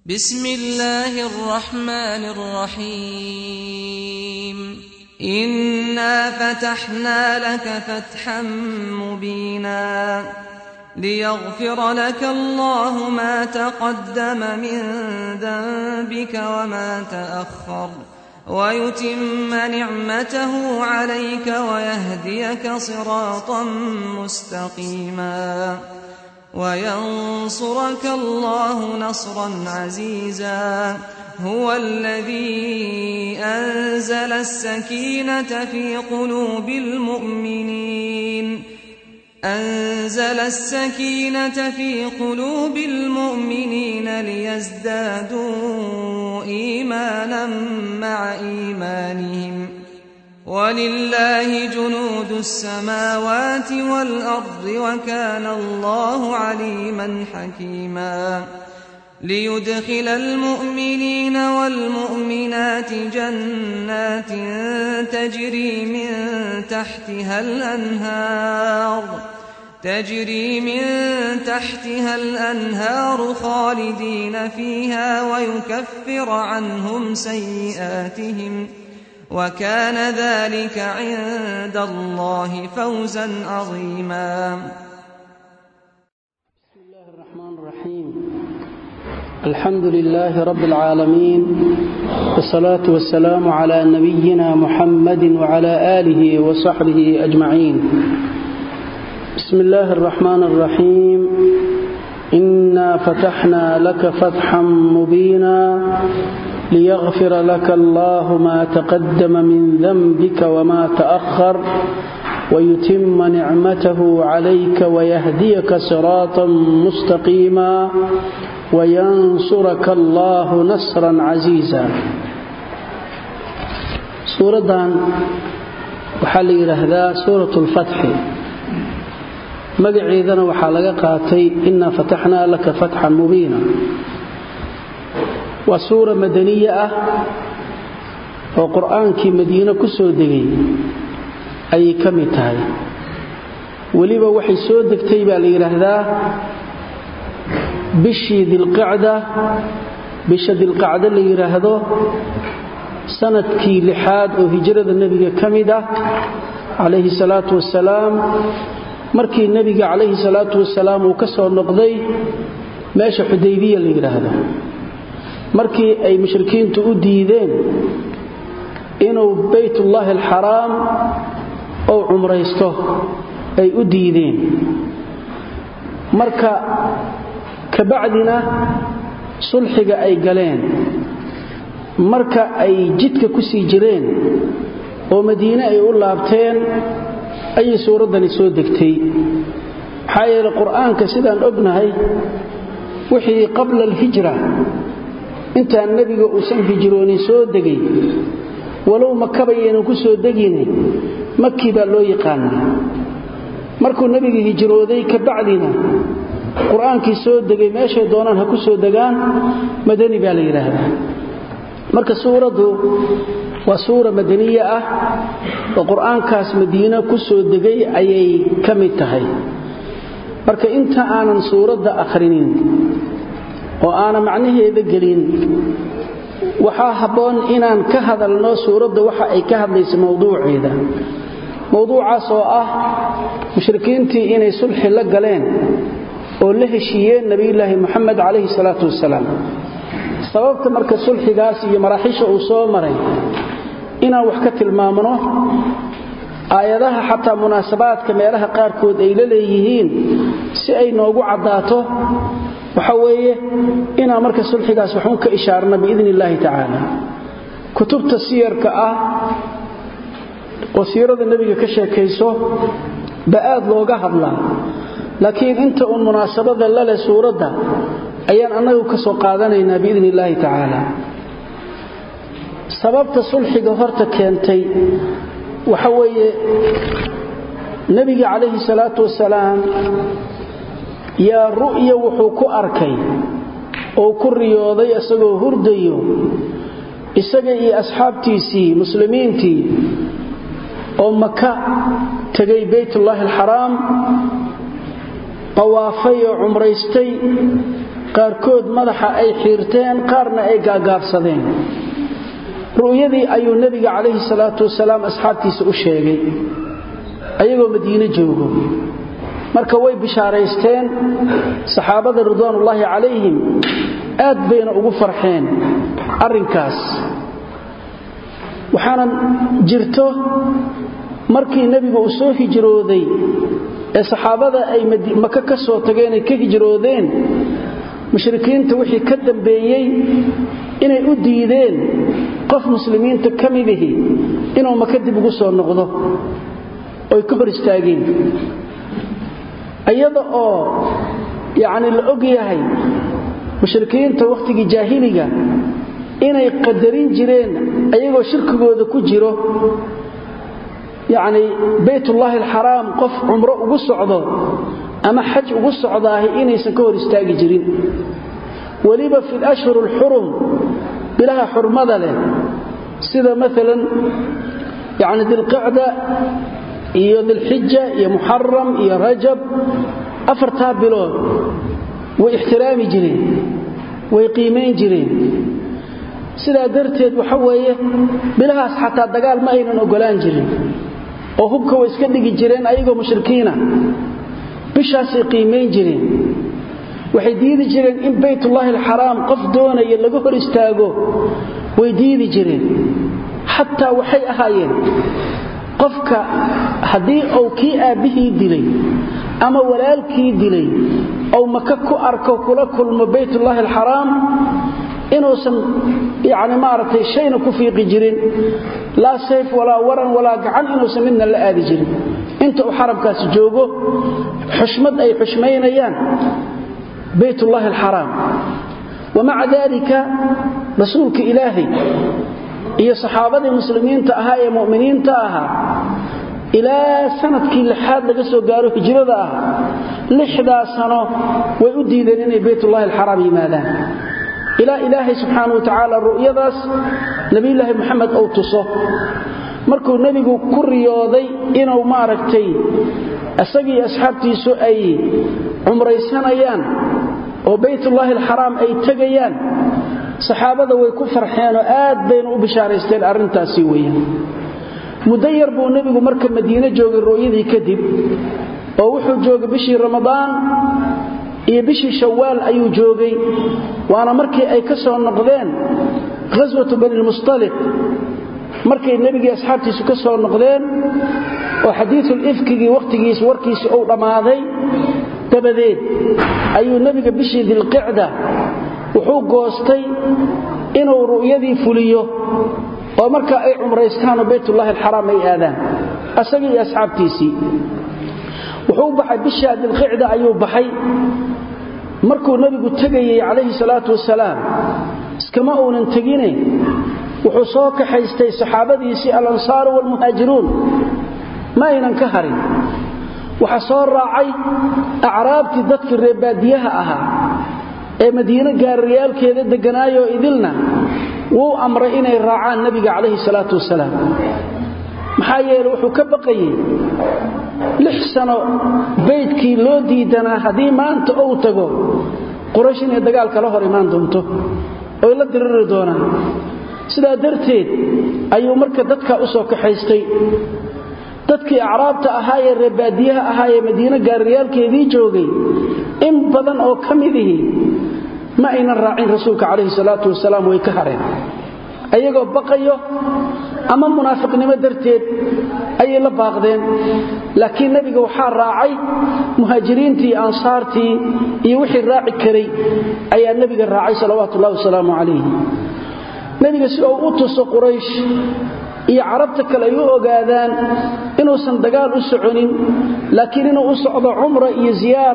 بسم الله الرحمن الرحيم إنا فتحنا لك فتحا مبينا ليغفر لك الله ما تقدم من ذنبك وما تأخر ويتم نعمته عليك ويهديك صراطا مستقيما وينصرك الله نصرا عزيزا هو الذي أنزل السكينة في قلوب المؤمنين أنزل السكينة في قلوب المؤمنين ليزدادوا إيمانا مع إيمانهم ولله جنود السماوات والأرض وكان الله عليما حكيما ليدخل المؤمنين والمؤمنات جنات تجري من تحتها الأنهار تجري من تحتها الأنهار خالدين فيها ويكفر عنهم سيئاتهم وكان ذلك عند الله فوزا عظيما بسم الله الرحمن الرحيم الحمد لله رب العالمين والصلاة والسلام على نبينا محمد وعلى آله وصحبه أجمعين بسم الله الرحمن الرحيم إنا فتحنا لك فتحا مبينا ليغفر لك الله ما تقدم من ذنبك وما تأخر ويتم نعمته عليك ويهديك صراطا مستقيما وينصرك الله نصرا عزيزا suuradan waxaa la yidhaahdaa suurat lfatxi magaceedana waxaa laga qaatay inaa fataxnaa laka fatxan mubiina waa suura madaniye ah oo qur'aankii madiine ku soo degay ayay ka mid tahay weliba waxay soo degtay baa la yidhaahdaa bishii dilqacda bisha dilqacdo la yidhaahdo sanadkii lixaad oo hijrada nebiga ka mid ah calayhi salaatu wasalaam markii nebiga calayhi salaatu wasalaam uu ka soo noqday meesha xudaybiya la yidhaahdo markii ay mushrikiintu u diideen inuu baytullaahi alxaraam ou cumraysto ay u diideen marka kabacdina sulxiga ay galeen marka ay jidka ku sii jireen oo madiine ay u laabteen ayay suuraddani soo degtay maxaa yeele qur'aanka sidaan ognahay wixii qabla alhijra intaan nebiga uusan hijroonin soo degay walow makabayaynan ku soo degine makii baa loo yaqaanay markuu nebiga hijrooday kabacdina qur-aankii soo degay meeshay doonaan ha ku soo degaan madani baa la yidhaahdaa marka suuraddu waa suura madaniye ah oo qur-aankaas madiine ku soo degay ayay ka mid tahay marka inta aanan suuradda akhrinin oo aanan macnaheeda gelin waxaa habboon inaan ka hadalno suuradda waxa ay ka hadlaysa mowduuceeda mowduucaas oo ah mushrikiintii inay sulxi la galeen oo la heshiiyeen nebiyulaahi moxamed calayhi salaatu wasalaam sababta marka sulxigaas iyo maraaxiisha uu soo maray inaan wax ka tilmaamno aayadaha xataa munaasabaadka meelaha qaarkood ay la leeyihiin si ay noogu caddaato waxa weeye inaan marka sulxigaas waxun ka ishaarna biidni illaahi tacaala kutubta siyarka ah oo siirada nebiga ka sheekayso ba aad looga hadlaa laakiin inta uun munaasabada laleh suuradda ayaan annagu ka soo qaadanaynaa biidni illaahi tacaala sababta sulxiga horta keentay waxa weeye nebiga calayhi salaatu wasalaam yaa ru'ya wuxuu ku arkay oo ku riyooday isagoo hurdayo isaga iyo asxaabtiisii muslimiintii oo maka tegay baytullaahi alxaraam qawaafay oo cumraystay qaarkood madaxa ay xiirteen qaarna ay gaagaabsadeen ru'yadii ayuu nebiga calayhi salaatu wasalaam asxaabtiisa u sheegay ayagoo madiine joogo marka way bishaaraysteen saxaabada ridwaanullaahi calayhim aad bayna ugu farxeen arrinkaas waxaana jirto markii nebigu uu soo hijrooday ee saxaabada ay maka ka soo tageen ay ka hijroodeen mushrikiinta wixii ka dambeeyey inay u diideen qof muslimiinta ka midihi inuu maka dib ugu soo noqdo oy ka hor istaageen iyada oo yacni la og yahay mushrikiinta wakhtigii jaahiliga inay qadarin jireen ayagoo shirkigooda ku jiro yacni baytullaahi alxaraam qof cumro ugu socdo ama xaj ugu socdaahi inaysan ka hor istaagi jirin weliba fi lashhur alxurum bilaha xurmada leh sida maalan yacni dilqicda iyo dilxija iyo muxaram iyo rajab afartaa bilood way ixtiraami jireen way qiimayn jireen sidaa darteed waxa weeye bilahaas xataa dagaal ma aynan ogolaan jirin oo hubka way iska dhigi jireen ayagoo mushrikiina bishaasay qiimayn jireen waxay diidi jireen in baytullaahi alxaraam qof doonaya laga hor istaago way diidi jireen xataa waxay ahaayeen qofka haddii uu kii aabbihii dilay ama walaalkii dilay ou maka ku arko kula kulmo baytullaahi alxaraam inuusan yani maaragtay shayna ku fiiqi jirin laa sayf walaa waran walaa gacan inuusan midna la aadi jirin inta uu xaramkaasi joogo xushmad ay xushmaynayaan baytullaahi alxaraam wamaca daalika rasuulka ilaahay iyo saxaabadii muslimiinta ahaa ee mu'miniinta ahaa ilaa sanadkii lixaad laga soo gaaro hijrada ah lixdaa sano way u diideen inay baytullaahi alxaraam yimaadaan ilaa ilaahay subxaana wa tacaala ru'yadaas nebiyulaahi moxamed uu tuso markuu nebigu ku riyooday inuu maaragtay isagii asxaabtiisu ay cumraysanayaan oo baytullaahi alxaraam ay tegayaan saxaabada way ku farxeenoo aad bayna u bishaaraysteen arrintaasi weeyaan muddo yar buu nebigu marka madiine joogay rooyadii kadib oo wuxuu joogay bishii ramadaan iyo bishii shawaal ayuu joogay waana markii ay ka soo noqdeen ghaswatu banilmustaliq markay nebigii asxaabtiisu ka soo noqdeen oo xadiiul ifkigii wakhtigiis warkiisi uu dhammaaday dabadeed ayuu nebiga bishii dilqicda wuxuu goostay inuu ru'yadii fuliyo oo markaa ay cumraystaanoo baytullaahi alxaraam ay aadaan asagii iyo asxaabtiisii wuxuu baxay bishaa dilqicda ayuu baxay markuu nebigu tegayey calayhi salaatu wasalaam iskama uunan tegine wuxuu soo kaxaystay saxaabadiisii alansaaru waalmuhaajiruun ma aynan ka harin waxaa soo raacay acraabtii dadkii reebaadiyaha ahaa ee madiine gaariyaalkeeda degganaayoo idilna wuu amray inay raacaan nebiga calayhi salaatu wasalaam maxaa yeele wuxuu ka baqayey lix sano baydkii loo diidanaa haddii maanta ou tago quraysh inay dagaal kala hor imaan doonto oy la diriri doonaan sidaa darteed ayuu marka dadkaa u soo kaxaystay dadkii acraabta ahaa ee reebaadiyaha ahaa ee madiine gaariyaalkeedii joogay in badan oo ka midihi ma aynan raacin rasuulka calayhi salaatu wasalaam way ka hareen ayagoo baqayo ama munaafiqnimo darteed ayay la baaqdeen laakiin nebiga waxaa raacay muhaajiriintii iyo ansaartii iyo wixii raaci karay ayaa nebiga raacay salawaatu ullahi wasalaamu calayhi nebiga si uu u tuso quraysh iyo carabta kale ay u ogaadaan inuusan dagaal u soconin laakiin inuu u socdo cumra iyo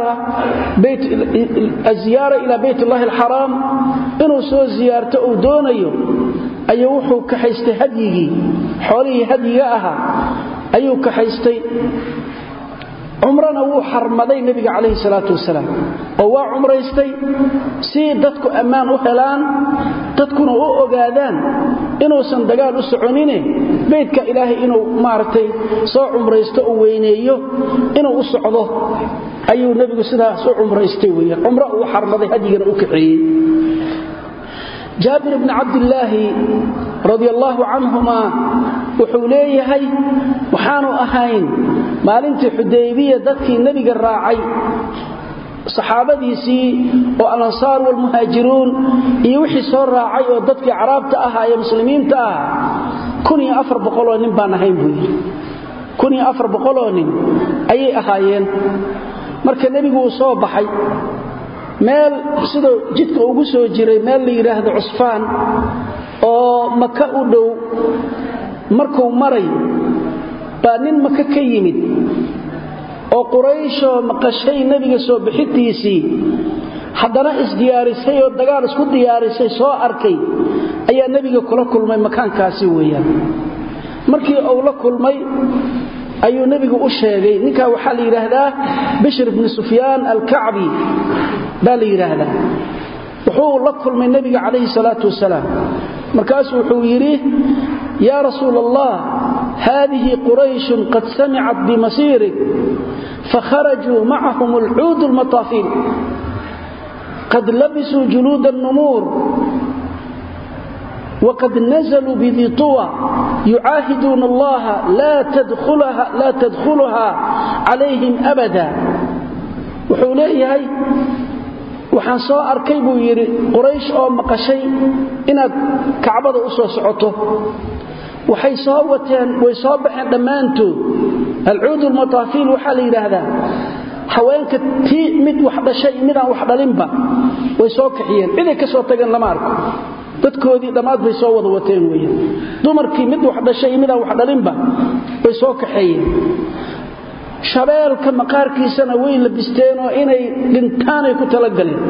ziyaara ilaa baytullaahi alxaraam inuu soo ziyaarto uu doonayo ayuu wuxuu kaxaystay hadyigii xoolihii hadyiga ahaa ayuu kaxaystay cumrana wuu xarmaday nebiga calayhi salaatu wasalaam oo waa cumraystay si dadku ammaan u helaan dadkuna u ogaadaan inuusan dagaal u soconine beydka ilaahay inuu maaragtay soo cumraysto u weyneeyo inuu u socdo ayuu nebigu sidaas u cumraystay weyaan cumro uu xarmaday hadyigana u kaxeeyey jaabir bni cabdilaahi radi allaahu canhumaa wuxuu leeyahay waxaanu ahayn maalintii xudaybiya dadkii nebiga raacay saxaabadiisii oo alansaar walmuhaajiruun iyo wixii soo raacay oo dadkii caraabta ahaa ee muslimiinta ah oo nin baan ahayn buu yidhi oo nin ayay ahaayeen marka nebigu uu soo baxay meel sidoo jidka ugu soo jiray meel la yidhaahdo cusfaan oo maka u dhow markuu maray baa nin maka ka yimid oo qurayshoo maqashay nebiga soo bixintiisii haddana isdiyaarisay oo dagaal isku diyaarisay soo arkay ayaa nebiga kula kulmay makaankaasi weeyaan markii uu la kulmay ayuu nebigu u sheegay ninkaa waxaa la yidhaahdaa bishr bni sufyaan alkacbi baa la yidhaahdaa wuxuu la kulmay nebiga calayhi salaatu wasalaam markaasuu wuxuu yidhi yaa rasuul allah haadihi qurayshun qad samicat bimasiirik fakharajuu macahum alcuud lmataafiil qad labisuu juluud الnumuur wqad nazluu bidi طuwa yucaahiduuna allaha laa tadkhuluha calayhim abada wuxuu leeyahay waxaan soo arkay buu yidhi quraysh oo maqashay inaad kacbada u soo socoto waxay soo wateen way soo baxeen dhammaantood alcuud lmataafiil waxaa la yidhaahdaa haweenka tii mid wax dhashay midaan wax dhalinba way soo kaxiyeen ciday ka soo tageen lama arko dadkoodii dhammaad bay soo wada wateen weyaan dumarkii mid wax dhashay midaan wax dhalinba way soo kaxeeyeen shabeelka maqaarkiisana way labisteenoo inay dhintaanay ku talagaleen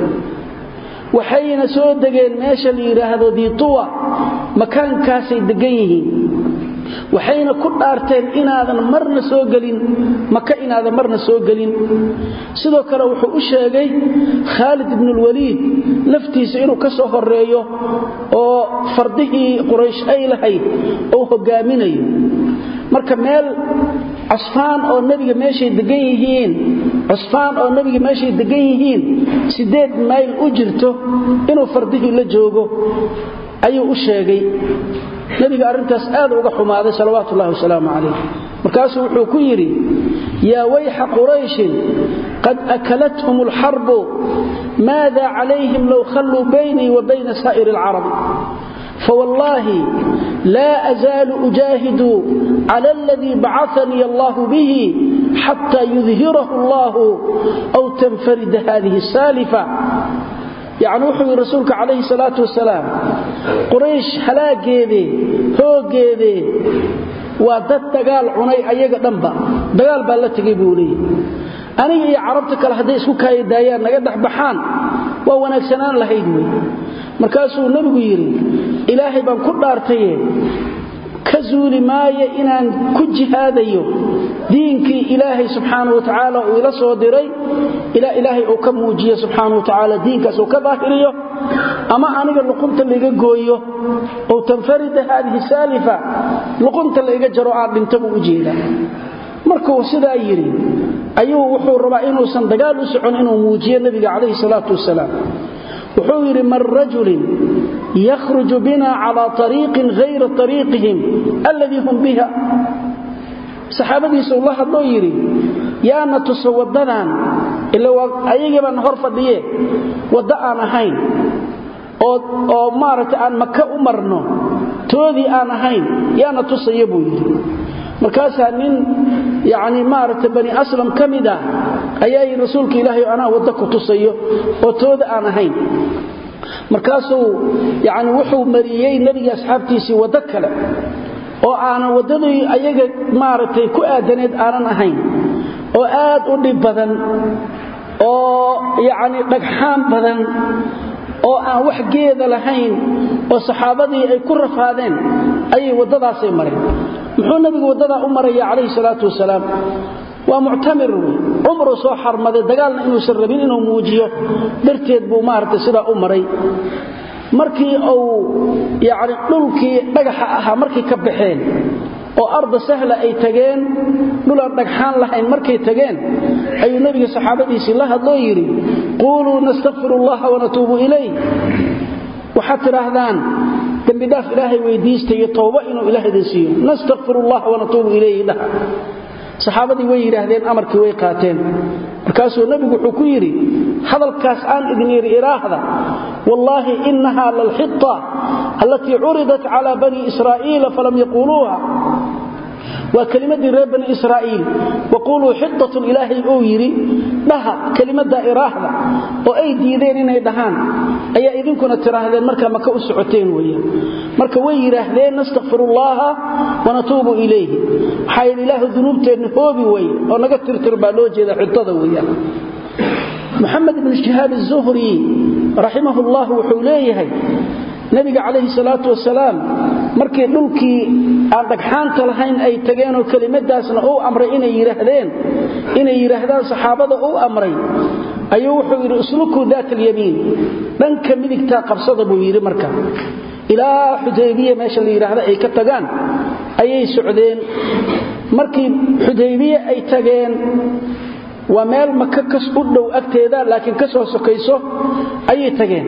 waxayna soo degeen meesha la yidhaahdo diituwa makaankaasay degan yihiin waxayna ku dhaarteen inaadan marna soo gelin maka inaadan marna soo gelin sidoo kale wuxuu u sheegay khaalid ibnulwaliid laftiisa inuu ka soo horeeyo oo fardihii quraysh ay lahayd uu hogaaminayo marka meel cusfaan oo nebiga meeshay degan yihiin cusfaan oo nebiga meeshay degan yihiin siddeed mayl u jirto inuu fardihii la joogo ayuu u sheegay nebiga arrintaas aad uga xumaaday salawaatu ullahi wasalaamu calayh markaasuu wuxuu ku yidhi yaa wayxa qurayshin qad akalathum alxarbu maada calayhim low khalluu baynii wa bayna saa'iri alcarabi fawallaahi laa azaalu ujaahidu cala aladii bacanii allahu bihi xataa yudhirahu allahu aw tanfarida hadihi asaalifa yacni wuxuu yidhi rasuulka calayhi salaatu wasalaam quraysh halaageedee hooggeedee waa dad dagaal cunay ayaga dhanba dagaal baa la tegay buu leeyahy aniga iyo carabta kale hadday isku kaayadaayaan naga dhex baxaan waa wanaagsanaan lahayd wey markaasuu nebigu yidhi ilaahay baan ku dhaartaye ka zuuli maayo inaan ku jihaadayo diinkii ilaahay subxaana wa tacaala uu ila soo diray ilaa ilaahay uu ka muujiyo subxaana wa tacaala diinkaas uu ka daahiriyo ama aniga luqunta laiga gooyo ow tanfarida haadihi saalifa luqunta laiga jaro aan dhinta buu u jeedaa markuu sidaa yidhi ayuu wuxuu rabaa inuusan dagaal u socon inuu muujiyo nebiga calayhi salaatu wasalaam wuxuu yidhi man rajulin yakhruju bina calaa ariiqin hayra ariiqihim alladii hum biha saxaabadiisa ula hadloo yidhi yaana tuso waddadan ila ayagii baan hor fadhiye waddo aan ahayn oo maaragtay aan maka u marno toodii aan ahayn yaana tusaya buu yidhi markaasaa nin yani maaragtay bani aslam ka mid ah ayaa yidhi rasuulka ilaahay anaa waddo ku tusayo oo tooda aan ahayn markaasuu yani wuxuu mariyey nebigii asxaabtiisii waddo kale oo aanan waddadii ayaga maaragtay ku aadaneed aanan ahayn oo aad u dhib badan oo yacni dhagxaan badan oo aan wax geeda lahayn oo saxaabadii ay ku rafaadeen ayay waddadaasay mareen muxuu nebigu waddadaa u maraya calayhi salaatu wasalaam waa muctamir wey cumruu soo xarmaday dagaalna inuusan rabin inuu muujiyo darteed buu maaragtay sidaa u maray markii uu yacni dhulkii dhagaxa ahaa markay ka baxeen oo arda sahla ay tageen dhulaan dhagxaan lahayn markay tageen ayuu nebiga saxaabadiisii la hadloo yidhi quuluu nastakfir allaha wanatuubu ilayh waxaad tidhaahdaan dembidhaaf ilaahay weydiista iyo towba inuu ilaah idin siiyo nastakfir allaha wanatuubu ilayhi dhaha saxaabadii way yidhaahdeen amarkii way qaateen markaasuu nebigu wuxuu ku yidhi hadalkaas aan idin yidhi iraahda wallaahi innaha lalxita allatii curidat cala bani israa'iila falam yaquuluuha waa kelimadii reer bani israa'iil waquuluu xitatun ilaahay uu yidhi dhaha kelimadda iraahda oo ay diideen inay dhahaan ayaa idinkuna tidhaahdeen markaa maka u socoteen weeyaan marka way yidhaahdeen nastakfirullaaha wanatuubu ilayhi waxaa yidhi ilaahu dunuubteenna hoobi weye oo naga tirtir baa loo jeeda xitada weeyaan muxamed ibnu shihaab azuhri raximahullah wuxuu leeyahay nabiga calayhi salaatu wasalaam markii dhulkii aan dhagxaanta lahayn ay tageenoo kelimadaasna uu amray inay yidhaahdeen inay yidhaahdaan saxaabada uu amray ayuu wuxuu yidhi uslukuu daat alyamiin dhanka midigtaa qabsada buu yidhi marka ilaa xudaybiya meesha la yidhaahda ay ka tagaan ayay socdeen markii xudaybiye ay tageen waa meel maka kas u dhow agteeda laakiin ka soo sokayso ayay tageen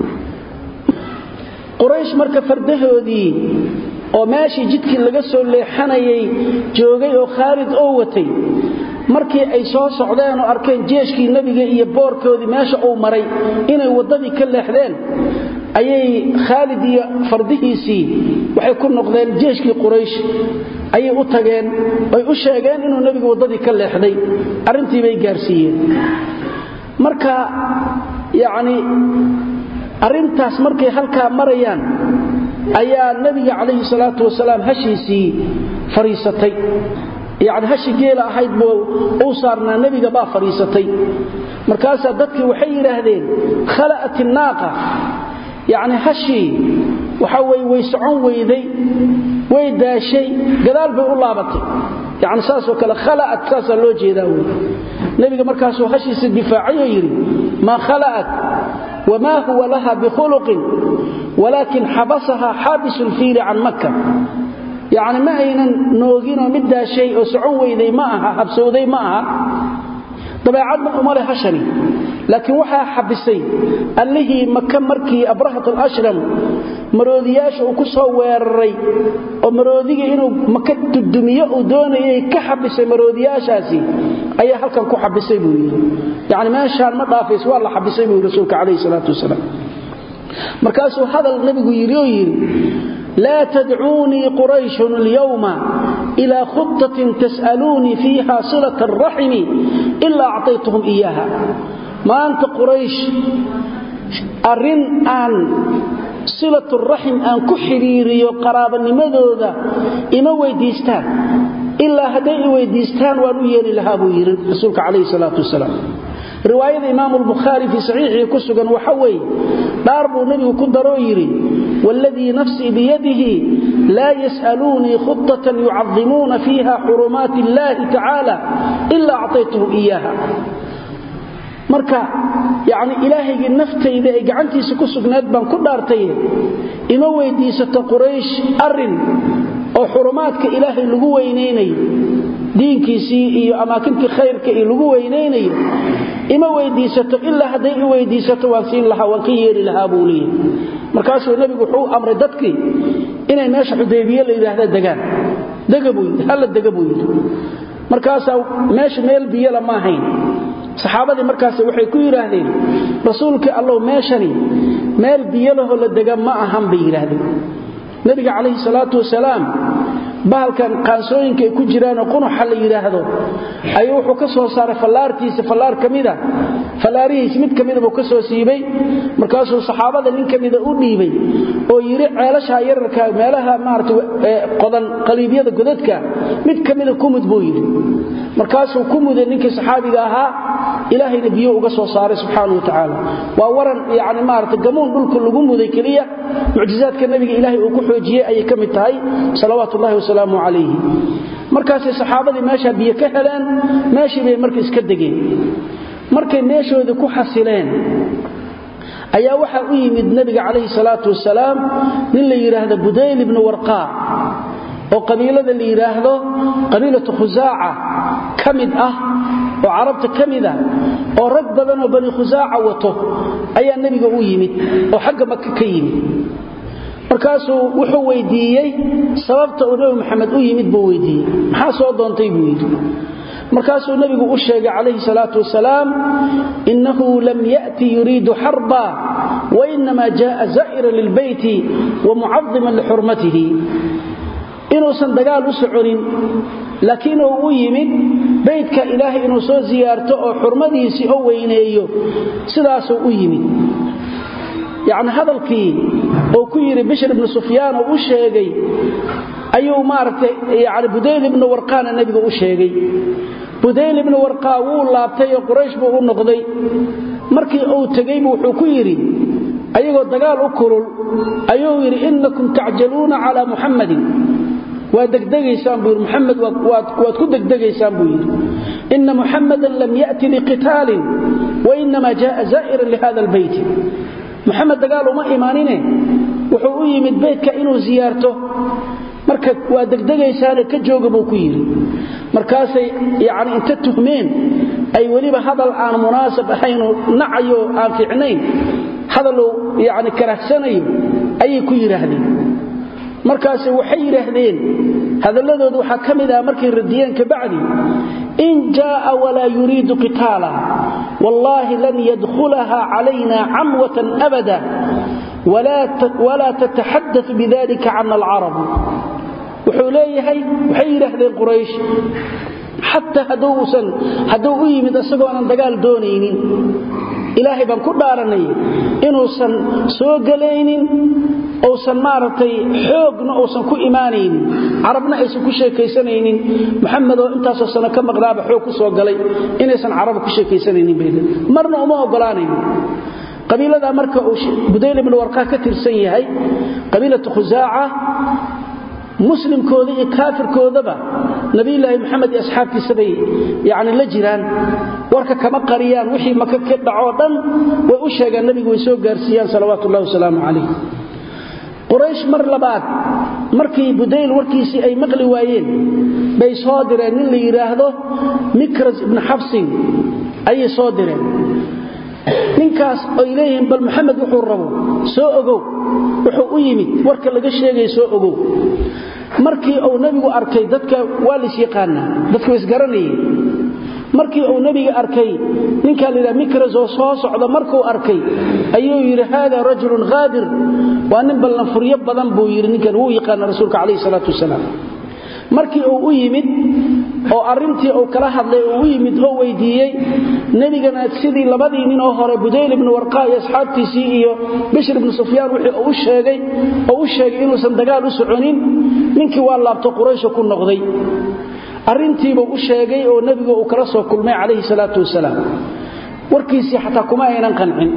quraysh marka fardahoodii oo meeshii jidkii laga soo leexanayay joogay oo khaalid oo watay markii ay soo socdeen oo arkeen jeeshkii nebiga iyo boorkoodii meesha uu maray inay waddadii ka leexdeen ayay khaalid iyo fardihiisii waxay ku noqdeen jeeshkii quraysh ayay u tageen ay u sheegeen inuu nebigu waddadii ka leexday arrintii bay gaarsiiyeen marka yacni arrintaas markay halkaa marayaan ayaa nebiga calayhi salaatu wasalaam hashiisii fadhiisatay yacni hashi geela ahayd buu uu saarnaa nebiga baa fadhiisatay markaasaa dadkii waxay yidhaahdeen khala'at innaaqa yacni hashii waxa weye way socon weyday way daashay gadaal bay u laabatay yacni saasoo kale khala'at saasaa loo jeedaa wey nebiga markaasuu hashiisa difaacay oo yidhi maa khala'at wma huwa laha bikhuluqin walaakin xabasaha xaabisu lfiili can makka yacni ma aynan nooginoo mid daashay oo socon weyday ma aha habsowday ma aha dabeecadna uma leh hashani laakiin waxaa xabisay allihii maka markii abrahat alashram maroodiyaasha uu ku soo weeraray oo maroodiga inuu maka dudumiyo uu doonayay ka xabisay maroodiyaashaasi ayaa halkan ku xabisay buu yidhi yacni meeshaan ma dhaafays waa la xabisay buu yidhi rasuulka calayhi salaatu wasalaam markaasuu hadal nebigu yidhi oo yidhi laa tadcuunii qurayshun alyawma ilaa khutatin tas'aluunii fiiha silata araximi ilaa acطaytuhum iyaha maanta quraysh arrin aan silaturaxim aan ku xidhiiriyo qaraabanimadooda ima weyddiistaan ilaa hadday i weyddiistaan waan u yeeli lahaa buu yidhi rasuulka calayhi salaatu wasalaam riwaayada imaamu lbukhaari fii saxiixii ku sugan waxa weeye dhaar buu nebigu ku daroo yidhi waaladii nafsii biyadihi laa yas'aluunii khudatan yucadimuuna fiiha xurumaati illaahi tacaala ilaa acطaytuhum iyaaha marka yacni ilaahaygii naftayda ay gacantiisa ku sugnayd baan ku dhaartaye ima weyddiisato quraysh arrin oo xurumaadka ilaahay lagu weynaynayo diinkiisii iyo amaakintii khayrka iyo lagu weynaynayo ima weyddiisato ilaa hadday i weyddiisato waan siin lahaa waan ka yeeli lahaa buu leeyahy markaasuu nebigu wuxuu amray dadkii inay meesha xudaybiye la yidhaahda degaan dega buu yidhi halla dega buu yidhi markaasaa meesha meel biyala ma ahayn saxaabadii markaas waxay ku yidhaahdeen rasuulkii allow meeshani meel biyalahoo la dega ma ahan bay yidhaahdeen nebiga calayhi salaatu wasalaam bahalkan qaansooyinka ay ku jiraanoo qunuxa la yidhaahdo ayuu wuxuu ka soo saaray fallaartiisa fallaar ka mida fallaarihiisi mid ka mida buu ka soo siibay markaasuu saxaabada nin ka mida u dhiibay oo yidhi ceelashaa yararka meelaha maarata qodan qaliibyada godadka mid ka mida kumud buu yidhi markaasuu ku muday ninkii saxaabiga ahaa ilaahayna biyo uga soo saaray subxaana wa tacaala waa waran yani maarata gamuun dhulka lagu muday keliya mucjizaadka nabiga ilaahay uu ku xoojiyey ayay ka mid tahay salawaatu ullahi wasalaamu calayhi markaasay saxaabadii meeshaa biyo ka heleen meeshii bay marka iska degeen markay meeshoodii ku xasileen ayaa waxaa u yimid nabiga calayhi salaatu wasalaam nin la yidhaahdo budayl ibnu warqaac oo qabiilada la yidhaahdo qabiilatu khusaaca ka mid ah oo carabta ka mid ah oo rag badan oo bani khusaaca wato ayaa nebiga u yimid oo xagga maka ka yimid markaasuu wuxuu weydiiyey sababta uu nebi maxamed u yimid buu weydiiyey maxaa soo doontay buu yidhi markaasuu nebigu u sheegay calayhi salaatu wasalaam innahu lam ya'ti yuriidu xarba wainamaa jaaa zaa'ira lilbeyti wa mucadiman lixurmatihi inuusan dagaal u soconin laakiin uu u yimid beydka ilaahay inuu soo siyaarto oo xurmadiisii oo weyneeyo sidaasuu u yimid yacni hadalkii oo ku yidhi bishr ibnu sufyaan oo u sheegay ayuu maaragtay yani budayl ibnu warqaana nebiga u sheegay budayl ibnu warqaa wuu laabtay oo quraysh buu u noqday markii uu tegeybu wuxuu ku yidhi ayagoo dagaal u kulul ayuu yidhi innakum tacjaluuna calaa muxammadin waa degdegaysaan buu yidhi muxamed waad ku degdegaysaan buu yidhi ina muxammadan lam ya'ti liqitaalin wainamaa jaaa zaa'iran lihada albeyti muxamed dagaal uma imaanine wuxuu u yimid beytka inuu siyaarto marka waa degdegaysaane ka jooga buu ku yidhi markaasay yani inta tuhmeen ay weliba hadal aan munaasab ahaynu nacayo aan fiicnayn hadaluu yani karahsanayo ayay ku yidhaahdeen markaase waxay yidhaahdeen hadalladooda waxaa ka mid ah markay radiyeen kabacdi in jaaa walaa yuriidu qitaala wallaahi lan yadkhulaha calayna camwatan abada walaa tataxadau bidalika cana alcarabu wuxuu leeyahay waxay yidhaahdeen quraysh xataa hadduu u yimid isagoonan dagaal doonaynin ilaahay baan ku dhaaranay inuusan soo gelaynin uusan maaragtay xoogna uusan ku imaanaynin carabna aysan ku sheekaysanaynin muxamed oo intaasoo sano ka maqnaaba xoog ku soo galay inaysan caraba ku sheekaysanaynin bay marna uma ogolaanaynin qabiiladaa marka uu budayl ibnu warqaa ka tirsan yahay qabiilatu khusaaca muslimkooda iyo kaafirkoodaba nabiyulaahi maxamed iyo asxaabtiisa bay yani la jiraan warka kama qariyaan wixii maka ka dhacoo dhan way u sheegaan nabigu way soo gaarsiiyaan salawaatu ullahi wasalaamu calayh quraysh mar labaad markii budayl warkiisii ay maqli waayeen bay soo direen nin la yidhaahdo mikras ibnu xabsin ayay soo direen ninkaas ay leeyihiin bal maxamed wuxuu rabo soo ogow wuxuu u yimid warka laga sheegay soo ogow markii uu nebigu arkay dadka waa lais yaqaanaa dadka wa isgaranayeen markii uu nebiga arkay ninkaa la yidhaha mikras oo soo socda markuu arkay ayuu yidhi haada rajulun khaadir waa nin ballanfuryo badan buu yidhi ninkan wuu yaqaana rasuulka calayhi salaatu wasalaam markii uu u yimid oo arintii uu kala hadlay uu u yimid oo weydiiyey nebigana sidii labadii nin oo hore budayl ibnu warqaa iyo asxaabtiisii iyo bishr ibnu sufyaan wixii uu sheegay oo u sheegay inuusan dagaal u soconin ninkii waa laabto quraysha ku noqday arrintiibuu u sheegay oo nebigu uu kala soo kulmay calayhi salaatu wasalaam warkiisii xataa kuma aynan qancin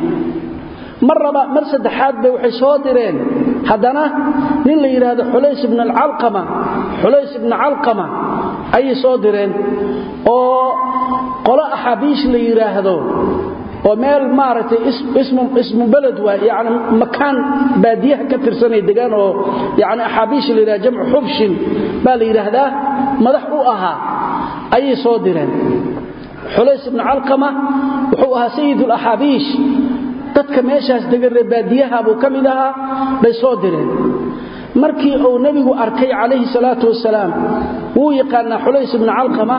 mar raba mar saddexaad bay waxay soo direen haddana nin la yidhaahdo xulays ibn alcalqama xulays ibnu calqama ayay soo direen oo qolo axaabiish la yidhaahdo oo meel maaragtay ismu beled waa yani makaan baadiyaha ka tirsanay degaan oo yani axaabiish la yidhahdo jamcu xubshin baa la yidhaahdaa madax u ahaa ayay soo direen xulays ibnu calqama wuxuu ahaa sayid alaxaabiish dadka meeshaas deganree baadiyaha buu ka mid ahaa bay soo direen markii uu nebigu arkay calayhi salaatu wasalaam wuu yaqaanaa xulays ibnu calqama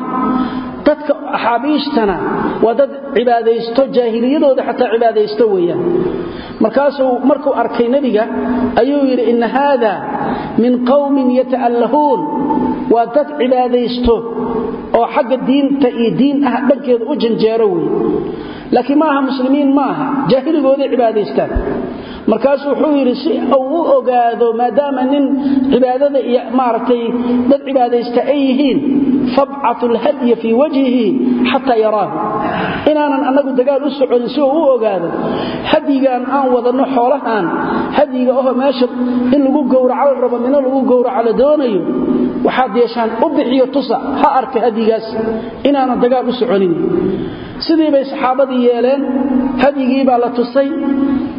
dadka axaabiishtana waa dad cibaadaysto jaahiliyadooda xataa cibaadaysto weeyaan markaasuu markuu arkay nebiga ayuu yidhi inna haada min qowmin yata'allahuun waa dad cibaadaysto oo xagga diinta iyo diin ah dhankeeda u janjeero wey laakiin ma aha muslimiin ma aha jaahiligooday cibaadaystaan markaasuu wuxuu yidhi si uu u ogaado maadaama nin cibaadada iyo maaragtay dad cibaadaysta ay yihiin fabcatu lhadya fii wajhihi xataa yaraahu inaanan annagu dagaal u soconin si uu u ogaado hadyigaan aan wadanno xoolahaan hadyiga oho meesha in lagu gowraco la rabo mino lagu gowraco la doonayo waxaad yeeshaan u bixiyo tusa ha arka hadyigaas inaanan dagaal u soconin sidii bay saxaabadii yeeleen hadyigii baa la tusay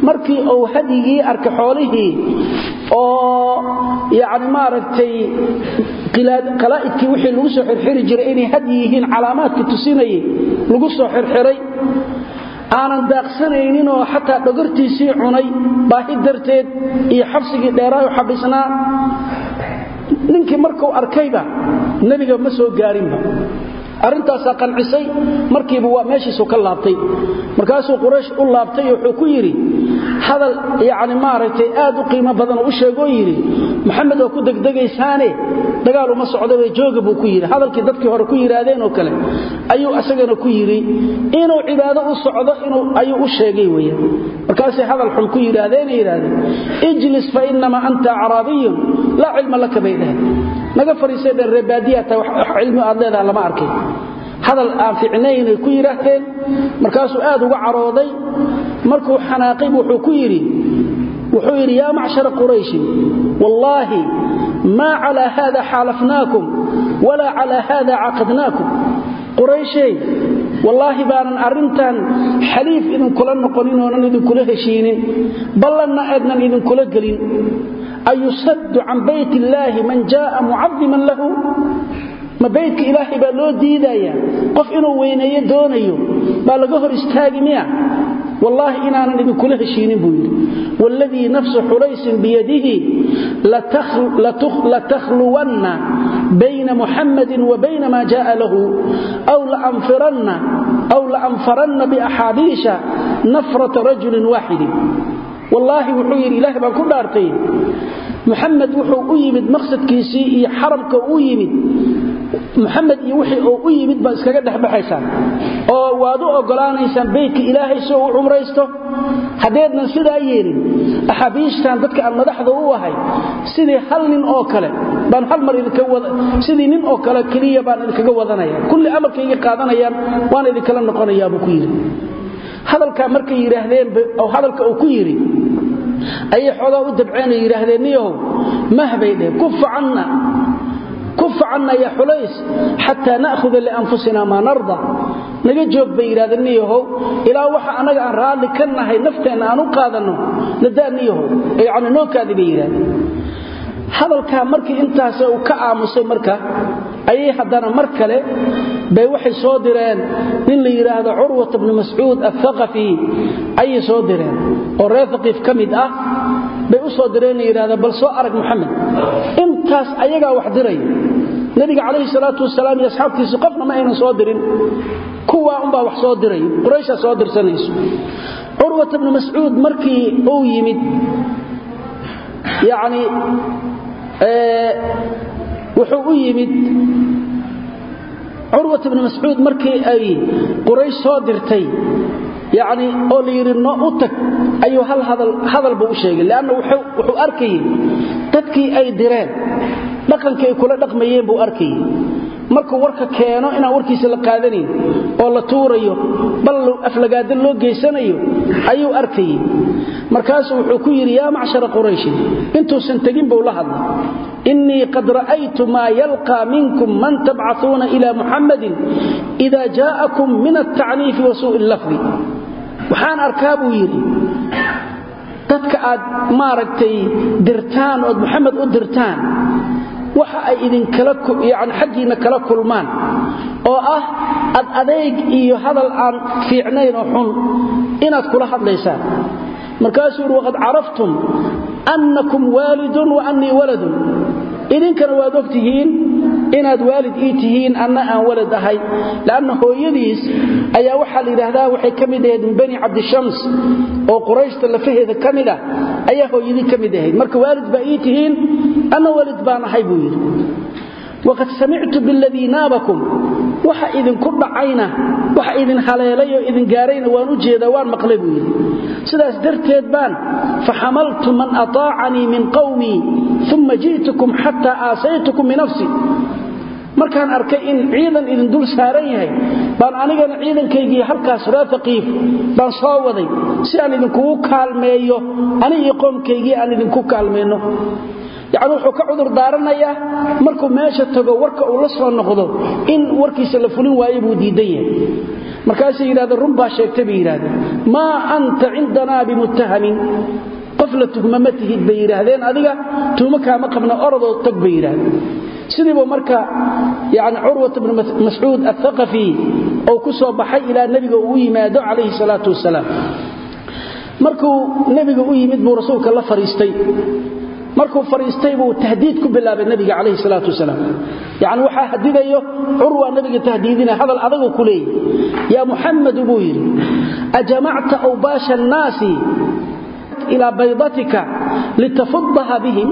markii uu hadyigii arka xoolihii oo yani maaragtay qalaa'idkii wixii lagu soo xirxiri jiray inay hadyi yihiin calaamaadkii tusinayay lagu soo xirxiray aanan daaqsanayninoo xataa dhogortiisii cunay baahi darteed iyo xabsigii dheeraayo xabisnaa ninkii markuu arkayba nebiga ma soo gaarinba arrintaasaa qancisay markiiba waa meeshiisu ka laabtay markaasuu quraysh u laabtay wuxuu ku yidhi hadal yani maaragtay aad u qiimo badan oo u sheegoo yidhi maxamed oo ku degdegaysaane dagaal uma socdabe jooga buu ku yidhi hadalkii dadkii hore ku yidhaahdeen oo kale ayuu isagana ku yidhi inuu cibaado u socdo ayuu u sheegay weya markaasay hadal xun ku yidhaahdeenay yidhahdeen ijlis fa inamaa anta acraabiyun laa cilma laka bay dheheen naga fariisay dhen reebaadiyata wax cilmi aad leedaha lama arkay hadal aan ficnaynay ku yidhaahdeen markaasuu aad uga carooday markuu xanaaqay wuxuu ku yidhi wuxuu yidhi yaa macshara qurayshin wallaahi maa calaa haada xaalafnaakum walaa calaa haada caqadnaakum qurayshey wallaahi baanan arrintan xaliif idinkula noqonin oonan idinkula heshiinin ballanna eednan idinkula gelin ayusaddu can bayt illaahi man jaaa mucadiman lahu ma baydka ilaahay baa loo diidayaa qof inuu weyneeyo doonayo baa laga hor istaagi miya wallaahi inaanan idinkula heshiinin buu yidhi wاladii nafsu xulaysin biyadihi latakhluwanna bayna muxamadi wa bayna ma jaءa lahu aw laanfaranna biaxaabiisha nafrata rajulin waaxidin wallaahi wuxuu yidhi ilaah baan ku dhaartay muxamed wuxuu u yimid maqsadkiisii iyo xaramka u yimid muxamed iyo wixii uu u yimid baad iskaga dhexbaxaysaan oo waad u ogolaanaysaan beytka ilaahay si uu u cumraysto haddeednan sidaa yeelin axaabiishtan dadka aan madaxda u ahay sidii hal nin oo kale baan hal mar sidii nin oo kale keliya baan idinkaga wadanaya kulli amarkayga qaadanayaan waan idinkala noqonayaa buu ku yidhi hadalkaa markay yidhaahdeen hadalka uu ku yidhi ayay xoogaa u dabceenay yidhaahdeen niyahow mah bay dheh kufa canna kufa canna ya xulays xataa na'huda lianfusina maa narda naga joog bay yidhahdeen niyahow ilaa waxa annaga aan raalli ka nahay nafteenna aan u qaadanno nadaa niyahow yacni nookaadi bay yidhahdeen hadalkaa markii intaas uu ka aamusay marka ayay haddana mar kale bay waxay soo direen nin la yidhaahdo curwat bnu mascuud athaqafi ayay soo direen oo reer haqiif ka mid ah bay u soo direen la yidhahda bal soo arag moxamed intaas ayagaa wax diray nebiga calayhi salaatu wasalaam iyo asxaabtiisi qofna ma aynan soo dirin kuwaa unbaa wax soo diray qurayshaa soo dirsanayso curwat bnu mascuud markii uu yimid yacni wuxuu u yimid curwat bnu mascuud markii ay quraysh soo dirtay yacni oo la yidhi no u tag ayuu hal hadal buu u sheegay leanna wuxuu arkayey dadkii ay direen dhaqankii ay kula dhaqmayeen buu arkayey markuu warka keeno inaan warkiisa la qaadanayn oo la tuurayo bal aflagaada loo geysanayo ayuu arkayey markaasuu wuxuu ku yidhi yaa macshara qurayshin intuusan tegin buu la hadlay innii qad ra'aytu maa yalqaa minkum man tabcaثuuna ila muxammadin ida jaa'akum min altacniifi wa suu'i lafdi waxaan arkaa buu yidhi dadka aad maaragtay dirtaan ood muxamed u dirtaan waxa ay idinkala yani xaggiinna kala kulmaan oo ah ad adayg iyo hadal aan fiicnayn oo xun inaad kula hadlaysaan markaasuu yidhi waqad caraftum annakum waalidun wa annii waladun idinkana waad og tihiin inaad waalid ii tihiin anna aan walad ahay lanna hooyadiis ayaa waxaa la yidhaahdaa waxay ka mid ahayd min bani cabdishams oo qurayshta lafaheeda ka mid ah ayaa hooyadii ka mid ahayd marka waalid baa ii tihiin anna walid baan ahay buu yidhi waqad samictu biladii naabakum waxa idinku dhacayna waxa idin haleelay oo idin gaarayna waan u jeedaa waan maqlay buu yidhi sidaas darteed baan faxamaltu man ataacanii min qawmii uma ji'tukum xataa aasaytukum binafsi markaan arkay in ciidan idin dul saaran yahay baan anigana ciidankaygii halkaas reer faqiif baan soo waday si aan idinkugu kaalmeeyo ani iyo qoomkaygii aan idinku kaalmayno yacni wuxuu ka cudur daaranayaa markuu meesha tago warka uu la soo noqdo in warkiisa la fulin waayo buu diidan yahay markaasay yidhahdeen run baa sheegtay bay yidhahdeen maa anta cindanaa bimuttahamin qof la tuhma ma tihid bay yidhaahdeen adiga tuhmo kaama qabna orodoo tog bay yidhahdeen sidiibu marka yani curwat bnu mascuud athaqafi oo ku soo baxay ilaa nebiga uu yimaado calayhi salaatu wasalaam markuu nebiga u yimid buu rasuulka la fariistay markuu fariistay buu tahdiid ku bilaabay nabiga calayhi salaatu wasalaam yani waxaa hadidayo curwa nabiga tahdiidina hadal adagu ku leeyahy yaa muxamadu buu yidhi ajamacta awbaasha annaasi ilaa baydatika litafuddaha bihim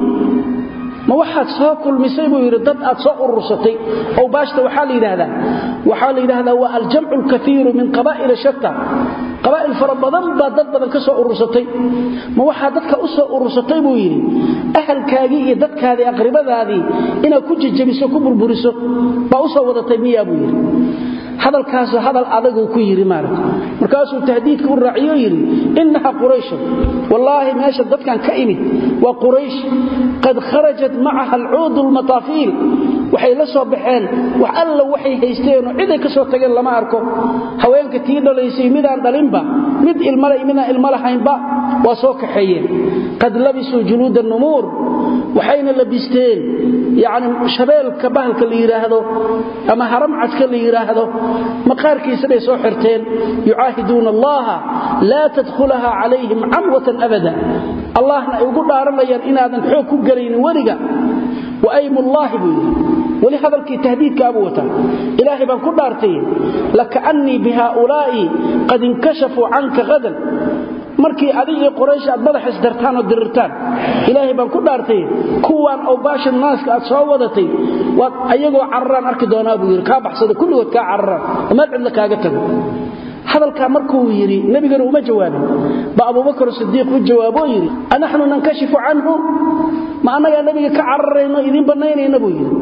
ma waxaad soo kulmisay buu yidhi dad aad soo urursatay awbaashta waxaa la yidhaahdaa waxaa la yidhaahdaa waa aljamcu alkaiiru min qabaa'ila shatta qabaa'il fara badan baa dad badan ka soo urursatay ma waxaa dadka u soo urursatay buu yidhi ahalkaagii iyo dadkaadii aqribadaadii inaad ku jejebiso ku burburiso baa u soo wadatay miyaa buu yidhi hadalkaasu hadal adaguu ku yidhi maarata markaasuu tahdiidka u raaciyo yidhi innaha qurayshan wallaahi meesha dadkan ka imid waa quraysh qad kharajat macaha alcuudu almataafiil waxay la soo baxeen wax alla waxay haysteenoo ciday ka soo tageen lama arko haweenka tii dhalaysay midaan dhalinba mid ilmale midaan ilmo lahaynba waa soo kaxeeyeen qad labisuu juluuda numuur waxayna labisteen yani shabeelka bahalka la yidhaahdo ama haramcadka la yidhaahdo maqaarkiisa bay soo xirteen yucaahiduuna allaha laa tadkhulaha calayhim camwatan abada allahna ay ugu dhaaranayaan inaadan xoog ku gelaynin weliga waaymullaahi buu yidhi weli hadalkii tahdiidkaabuu wataa ilaahay baan ku dhaartay lakaannii bihaaulaa'i qad inkashafuu canka hadan markii adig iyo qoraysh aad madax isdartaan oo dirirtaan ilaahay baan ku dhaartay kuwaan awbaasha naaska aad soo wadatay waad ayagoo cararaan arki doonaa buu yidhi kaa baxsada kulligood kaa cararaan amaad cidla kaaga tago hadalkaa markuu yidhi nebigana uma jawaabin ba abubakar sidiiq u jawaaboo yidhi anaxnu nankashifu canhu ma annagaa nebiga ka cararayno idiin bannaynayna buu yidhi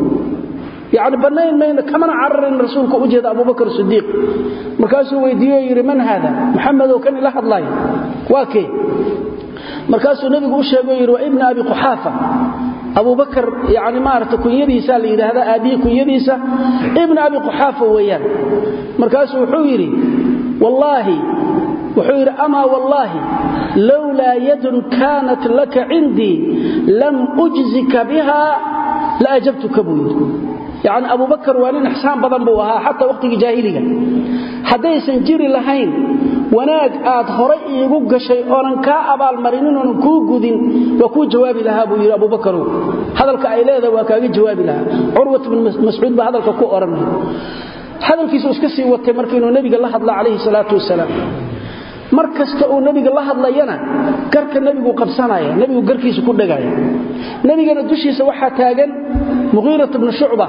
yani bannayn mayno kamana cararayn rasuulka u jeeda abubakar sidiiq markaasuu weydiiyo yidhi man haada muxamedow kan ila hadlaaya waa kee markaasuu nebigu u sheego yidhi waa ibna abi quxaafa abubakar yani maarata kunyadiisa la yidhaahda aabihii kunyadiisa ibna abi quxaafa weeyaan markaasuu wuxuu yidhi wallaahi wuxuu yidhi amaa wallaahi lowlaa yadun kaanat laka cindii lam ujzika biha la ajabtuka buu yidhi yacni abubakar waa nin ixsaan badan buu ahaa xataa wakhtigii jaahiliga haddaysan jiri lahayn wanaag aad horay iigu gashay oonan kaa abaalmarinin oonan kuu gudin waa kuu jawaabi lahaa buu yidhi abubakarow hadalka ay leedahay waa kaaga jawaabi lahaa curwat bn mascuud baa hadalka ku odhanaya hadalkiisu iska sii watay marka inuu nebiga la hadla calayhi salaatu wasalaam mar kasta uu nebiga la hadlayana garka nebigu qabsanaya nebigu garkiisa ku dhegaya nebigana dushiisa waxaa taagan muqiirat bnu shucba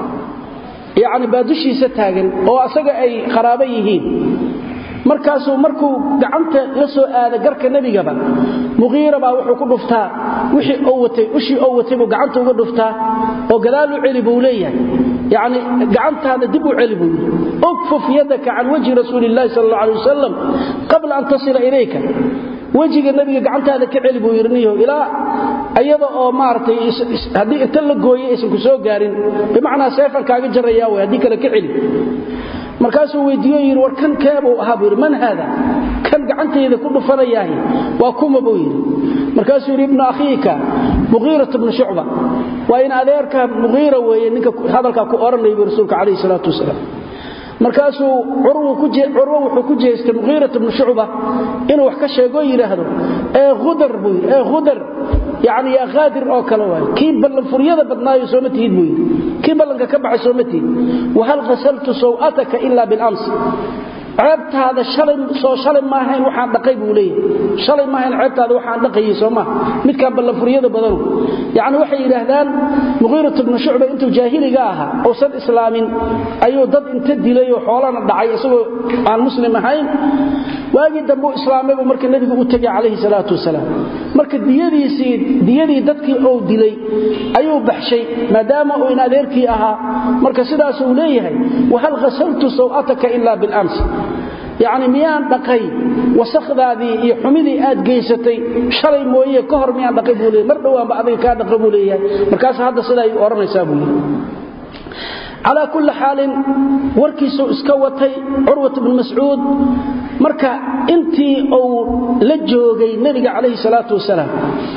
yacni baa dushiisa taagan oo asaga ay qaraabo yihiin markaasuu markuu gacanta la soo aada garka nebigaba muqiira baa wuxuu ku dhuftaa wixii oo watay ushii oo watay buu gacanta uga dhuftaa oo gadaal u celi buu leeyahay yacni gacantaada dib u celi buu yidhi ukfuf yadaka can wajhi rasuuli illahi sala alla alay wasalam qabla an tasila ilayka wejiga nebiga gacantaada ka celi buu yidhi niyo ilaa iyada oo maaragtay haddii inta la gooyey aysan ku soo gaarin bimacnaa seefan kaaga jarrayaa way haddii kale ka celi markaasuu weydiiyo yidhi war kan keebuu ahaa buu yidhi man haada kan gacantayda ku dhufanayaahi waa kuma buu yidhi markaasuu yidhi ibnu akhiika muqiirat bnu shucba waa in adeerka muqiira weeye ninka hadalkaa ku odhanaya buu rasuulka calayhi salaatu wasalaam markaasuu curwo wuxuu ku jeestay muqiirat bnu shucba inuu wax ka sheegoo yidhaahdo ee hudar buu yidhi ee hudar yacni yaa khaadir oo kale waay kii ballanfuryada badnaayo sooma tihid buu yidhi kii ballanka ka baxay sooma tihid wahal ghasaltu saw'ataka ila bilams ceebtaada soo shalay maahayn waxaan dhaqay buu leeyahay shalay maahayn ceebtaada waxaan dhaqayay soo maaha midkaan ballanfuryada badanu yacni waxay yidhaahdaan muqiirat bnu shucba intuu jaahiliga ahaa uusan islaamin ayuu dad inta dilay oo xoolana dhacay isagoo aan muslim ahayn waagii dambe u islaamaybu marka nebigu u tegay calayhi salaatu wasalaam marka diyadiisii diyadii dadkii ou dilay ayuu baxshay maadaama uu in adeerkii ahaa marka sidaasuu leeyahay wahal ghasaltu saw'ataka ila bilams yacni miyaan dhaqay wasakdaadii iyo xumidii aad geysatay shalay mooye ka hor miyaan dhaqay buu leeyay mar dhowaanba adiga kaa dhaqa buu leeyahay markaas hadda sidaa ay odhanaysaa buu yidhi calaa kulli xaalin warkiisuu iska watay curwat bnu mascuud marka intii uu la joogay nebiga calayhi salaatu wasalaam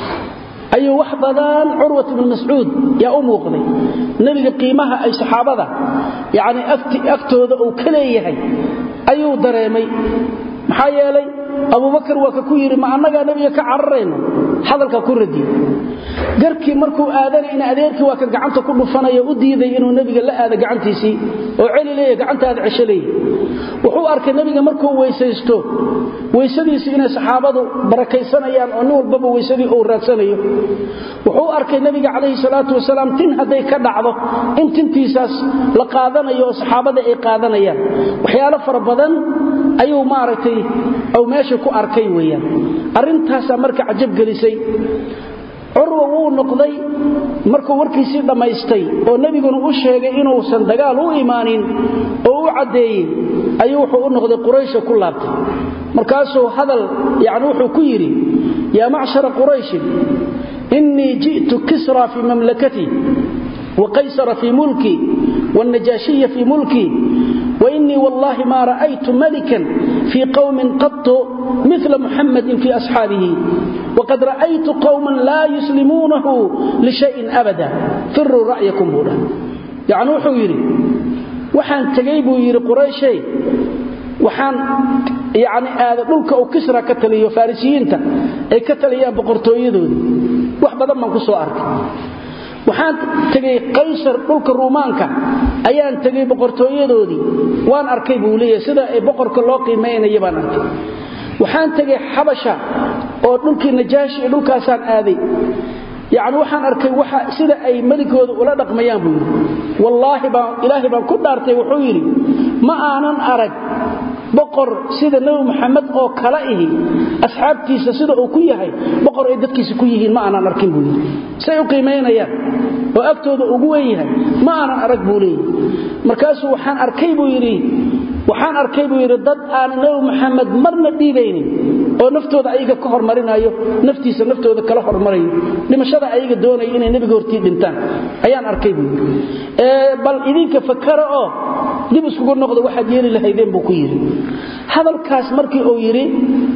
ayuu wax badan curwat bnu mascuud yaa u muuqday nebiga qiimaha ay saxaabada yacni agtooda uu ka leeyahay ayuu dareemay maxaa yeelay abubakar waa ka ku yidhi ma annagaa nebiga ka cararayno hadalka ku radiyo garkii markuu aadanayna adeerkii waa kan gacanta ku dhufanaya u diiday inuu nebiga la aado gacantiisii oo celi leeya gacantaada cesho leeya wuxuu arkay nebiga markuu weysaysto weysadiisii inay saxaabadu barakaysanayaan oo nin walbaba weysadii uu raadsanayo wuxuu arkay nebiga calayhi salaatu wasalaam tin hadday ka dhacdo in tintiisaas la qaadanayo oo saxaabada ay qaadanayaan waxyaalo fara badan ayuu maaragtay ou meesha ku arkay weeyaan arrintaasaa marka cajab gelisay curwa wuu noqday markuu warkiisii dhammaystay oo nebiguna u sheegay inuusan dagaal u imaanin oo u caddeeyey ayuu wuxuu u noqday quraysha ku laabtay markaasuu hadal yani wuxuu ku yidhi yaa macshara qurayshin innii ji'tu kisra fii mamlakatii وقيصر في ملكي والنجاشي في ملكي وإني والله ما رأيت ملكا في قوم قط مثل محمد في أصحابه وقد رأيت قوما لا يسلمونه لشيء أبدا فروا رأيكم هنا يعني وحو يري وحان تقيبوا يري قريشي waxaan yani aada dhulka uu kisra ka taliyo farisiyiinta ay ka taliyaan boqortooyadoodii wax badan baan ku soo arkay waxaan tegay qaysar dhulka ruumaanka ayaan tegay boqortooyadoodii waan arkay buu leeyahay sida ay boqorka loo qiimaynaya baan arkay waxaan tegay xabasha oo dhulkii najaashi iyo dhulkaasaan aaday yacni waxaan arkay waxa sida ay meligooda ula dhaqmayaan buu yidhi wallaahi baan ilaahay baan ku dhaartay wuxuu yidhi ma aanan arag boqor sida nebi maxamed oo kala ihi asxaabtiisa sida uu ku yahay boqor ay dadkiisa ku yihiin ma aanan arkin buu yidhi say u qiimaynayaan oo agtooda ugu wen yahay ma aanan arag buu leeyahy markaasuu waxaan arkay buu yidhi waxaan arkay buu yidhi dad aanan nebi maxamed marna dhiibaynin oo naftooda ayaga ka hormarinayo naftiisa naftooda kala hormarayo dhimashada ayaga doonaya inay nebiga hortii dhintaan ayaan arkay buu yidhi bal idinka fakara oo dib iskugu noqda waxaad yeeli lahaydeen buu ku yidhi hadalkaas markii uu yidhi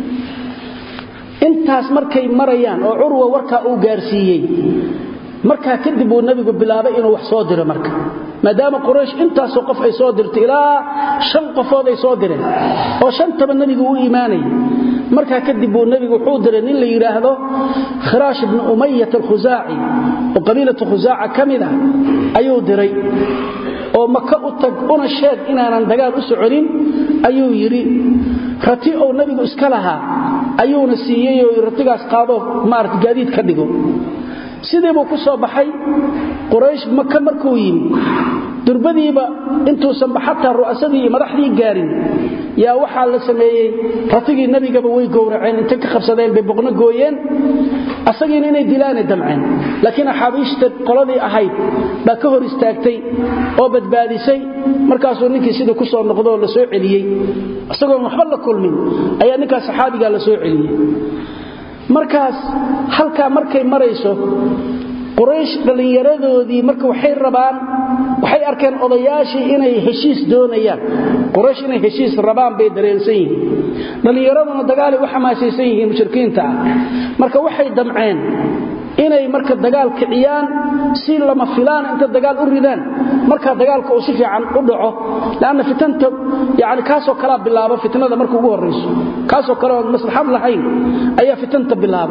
intaas markay marayaan oo curwa warkaa uu gaarsiiyey markaa kadib uu nebigu bilaabay inuu wax soo diro marka maadaama quraysh intaasoo qof ay soo dirtay ilaa shan qofood ay soo direen oo shantaba nebigu u imaanayay markaa kadib buu nebigu wuxuu diray nin la yidhaahdo khiraash ibnu umayat alkhusaaci oo qabiilatu khusaaca ka mid ah ayuu diray oo maka u tag una sheeg inaanan dagaal u soconin ayuu yidhi rati ou nebigu iska lahaa ayuuna siiyey oo ratigaas qaado maarata gaadiid ka dhigo sidii buu ku soo baxay quraysh maka markuu yimi durbadiiba intuusanba xataa ru'asadii iyo madaxdii gaarin yaa waxaa la sameeyey ratigii nebigaba way gowraceen intay ka qabsadeen bay boqno gooyeen asagiina inay dilaanay damceen laakiin axaabiishta qoladii ahayd baa ka hor istaagtay oo badbaadisay markaasuu ninkii sidii ku soo noqdo oo la soo celiyey isagoon waxba la kulmin ayaa ninkaas saxaabigaa la soo celiyey markaas halkaa markay marayso quraysh dhallinyaradoodii marka waxay rabaan waxay arkeen odayaashii inay heshiis doonayaan quraysh inay heshiis rabaan bay dareensan yihiin dhallinyaraduna dagaalay u xamaasaysan yihiin mushrikiinta ah marka waxay damceen inay marka dagaal kiciyaan si lama filaan inta dagaal u ridaan marka dagaalka uu si fiican u dhaco laana fitanta yani kaasoo kalaa bilaabo fitnada marka ugu horayso kaasoo kale oon maslaxad lahayn ayaa fitanta bilaabo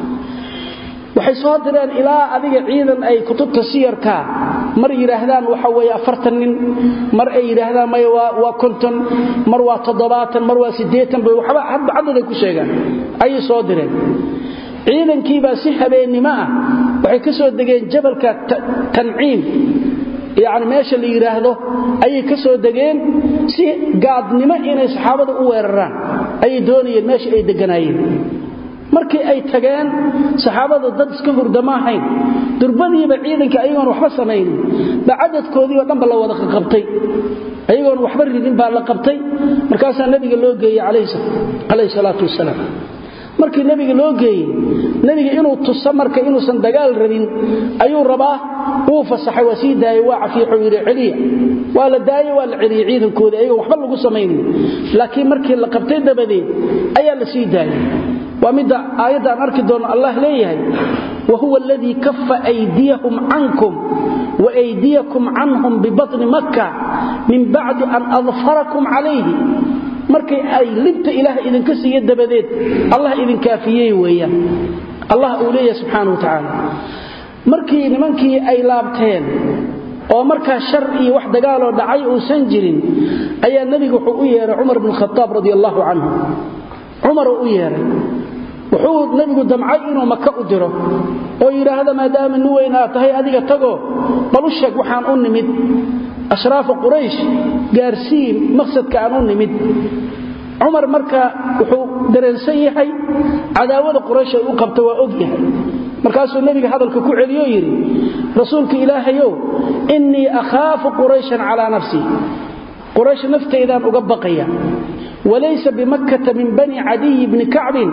waxay soo direen ilaa adiga ciidan ay kutubta siyarka mar yidhaahdaan waxa weye afartan nin mar ay yidhaahdaan maya waa konton mar waa toddobaatan mar waa siddeetan bay waxba hadba cadaday ku sheegaan ayay soo direen ciidankiibaa si habeennimo ah waxay ka soo degeen jabalka tanciim yani meesha la yidhaahdo ayay ka soo degeen si gaadnimo inay saxaabada u weeraraan ayay doonayeen meesha ay deganaayeen markii ay tageen saxaabadu dad iska hurdama ahayn durbadiiba ciidanka ayagoon waxba samaynin ba cadadkoodii oo dhanba la wada qabtay ayagoon waxba ridin baa la qabtay markaasaa nabiga loo geeyey calayhi salaatu wasalaam markii nebiga loo geeyey nebiga inuu tuso marka inuusan dagaal rabin ayuu rabaa wuu fasaxay waa sii daayey waa cafiixuu yidhi celiya waa la daayey waa la celiyey ciidankooda ayagoon waxba lagu samaynin laakiin markii la qabtay dabadeed ayaa la sii daayey waa midda aayadda aan arki doonno allah leeyahay wahuwa aladii kafa aydiyahum cankum waaydiyakum canhum bibatni makka min bacdi an adfarakum calayhi markay ay libta ilaah idinka siiya dabadeed allah idinkaafiyey weeyaan allah uu leeyahay subxaana wa tacaala markii nimankii ay laabteen oo markaa shar iyo wax dagaaloo dhacay uusan jirin ayaa nebigu wuxuu u yeehay cumar bn khaaab radi allaahu canhu cumaruu u yeehay wuxuu nebigu damcay inuu maka u diro oo yidhaahda maadaama nin weyn aad tahay adiga tago bal u sheeg waxaan u nimid ashraafa quraysh gaarsiin maqsadka aan u nimid cumar marka wuxuu dareensan yahay cadaawada quraysh ay u qabta waa og yahay markaasuu nebiga hadalka ku celiyo yidhi rasuulka ilaahayow innii akhaafu qurayshan calaa nafsii quraysh naftaydaan uga baqaya walaysa bimakkata min bani cadiyi bni kacbin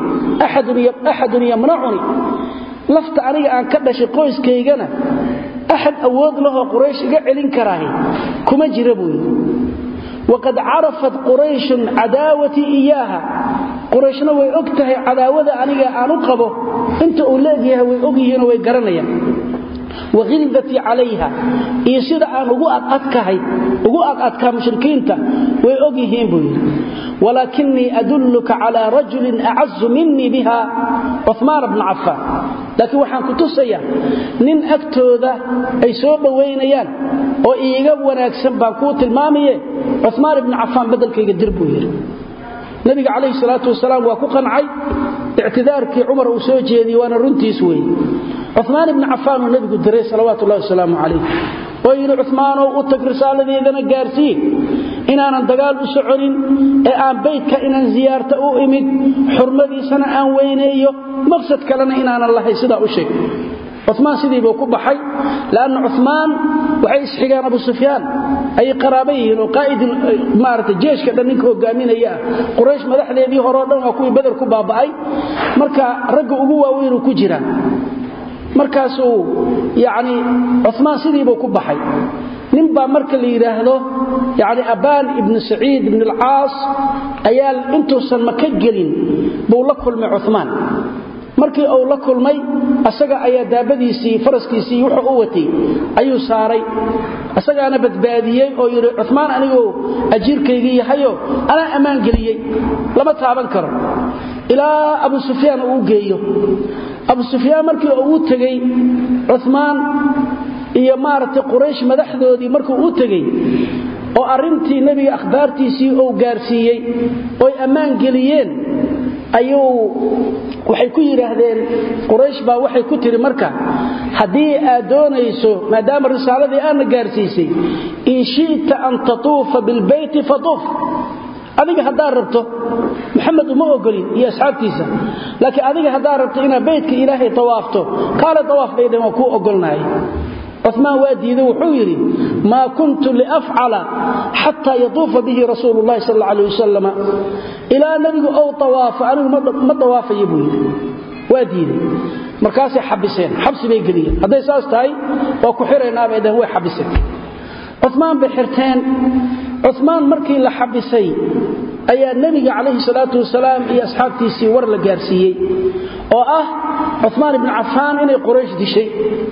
axadun yamnacuni lafta aniga aan ka dhashay qoyskaygana axad awood lahoo quraysh iga celin karaahi kuma jira buu yidhi waqad carafat qurayshun cadaawatii iyaaha qurayshna way og tahay cadaawada aniga aan u qabo inta uu leegyahay way og yihiinoo way garanayaan wahildatii calayha iyo sida aan ugu adadkahay ugu adadkaa mushrikiinta way og yihiin buu yidhi walaakinii adulluka calaa rajulin acazu minii biha cumaan bna cafaan laakiin waxaan ku tusayaa nin agtooda ay soo dhowaynayaan oo iiga wanaagsan baan kuu tilmaamaye cumaan ibna cafaan beddelkayga dir buu yidhi nabiga calayhi salaatu wasalaam waa ku qancay ictidaarkii cumar uu soo jeediyey waana runtiis weeye cumaan ibni cafaan uu nebigu diray salawaatu ullahi wasalaamu calayh oo yidhi cumaanow u tag risaaladeedana gaarsiin inaanan dagaal u soconin ee aan baydka inaan ziyaarta u imid xurmadiisana aan weyneeyo maqsad kalena inaanan lahay sidaa u sheeg cumaan sidiibuu ku baxay lanna cumaan waxay isxigaan abu sufyaan ayay qaraaba yihiin oo qaa'id maarata jeeshka dhan ninka hogaaminaya ah quraysh madaxdeedii horeo dhan waa kuwii beder ku baaba'ay marka ragga ugu waaweynuu ku jiraa markaasuu yani cumaan sidiibuu ku baxay nin baa marka la yidhaahdo yani abaan ibnu saciid ibn alcaas ayaa intuusan maka gelin buu la kulmay cumaan markii uu la kulmay asaga ayaa daabadiisii faraskiisii wuxuu u watay ayuu saaray asagaana badbaadiyey oo yidhi cumaan anigoo ajiirkaygii yahayo anaa ammaan geliyey lama taaban karo ilaa abu sufyaan uu u geeyo abu sufyaan markii uu u tegey cumaan iyo maaragtay quraysh madaxdoodii markuu u tegey oo arrintii nebiga akhbaartiisii uu gaarsiiyey ooy ammaan geliyeen ayuu waxay ku yidhaahdeen quraysh baa waxay ku tiri marka haddii aad doonayso maadaama risaaladii aadna gaarsiisay in shi'ta an tatuufa bilbeyti fatuuf adiga haddaad rabto maxamed uma ogolin iyo asxaabtiisa laakiin adiga haddaad rabto inaad beytka ilaahay tawaafto kaale tawaaf bay dhan waa kuu ogolnahay cumaan waa diiday wuxuu yidhi maa kuntu liafcala xataa yatuufa bihi rasuulu llahi sal alla alay wasalam ilaa nebigu ou tawaafo anigu ma dawaafayo buu yidhi waa diiday markaasay xabiseen xabsi bay geliyeen hadday saas tahay waa ku xiraynaabay dhaheen way xabiseen cumaan bay xirteen cumaan markii la xabisay ayaa nebiga calayhi salaatu wasalaam iyo asxaabtiisii war la gaarsiiyey oo ah cumaan ibnu cafaan inay quraysh dishay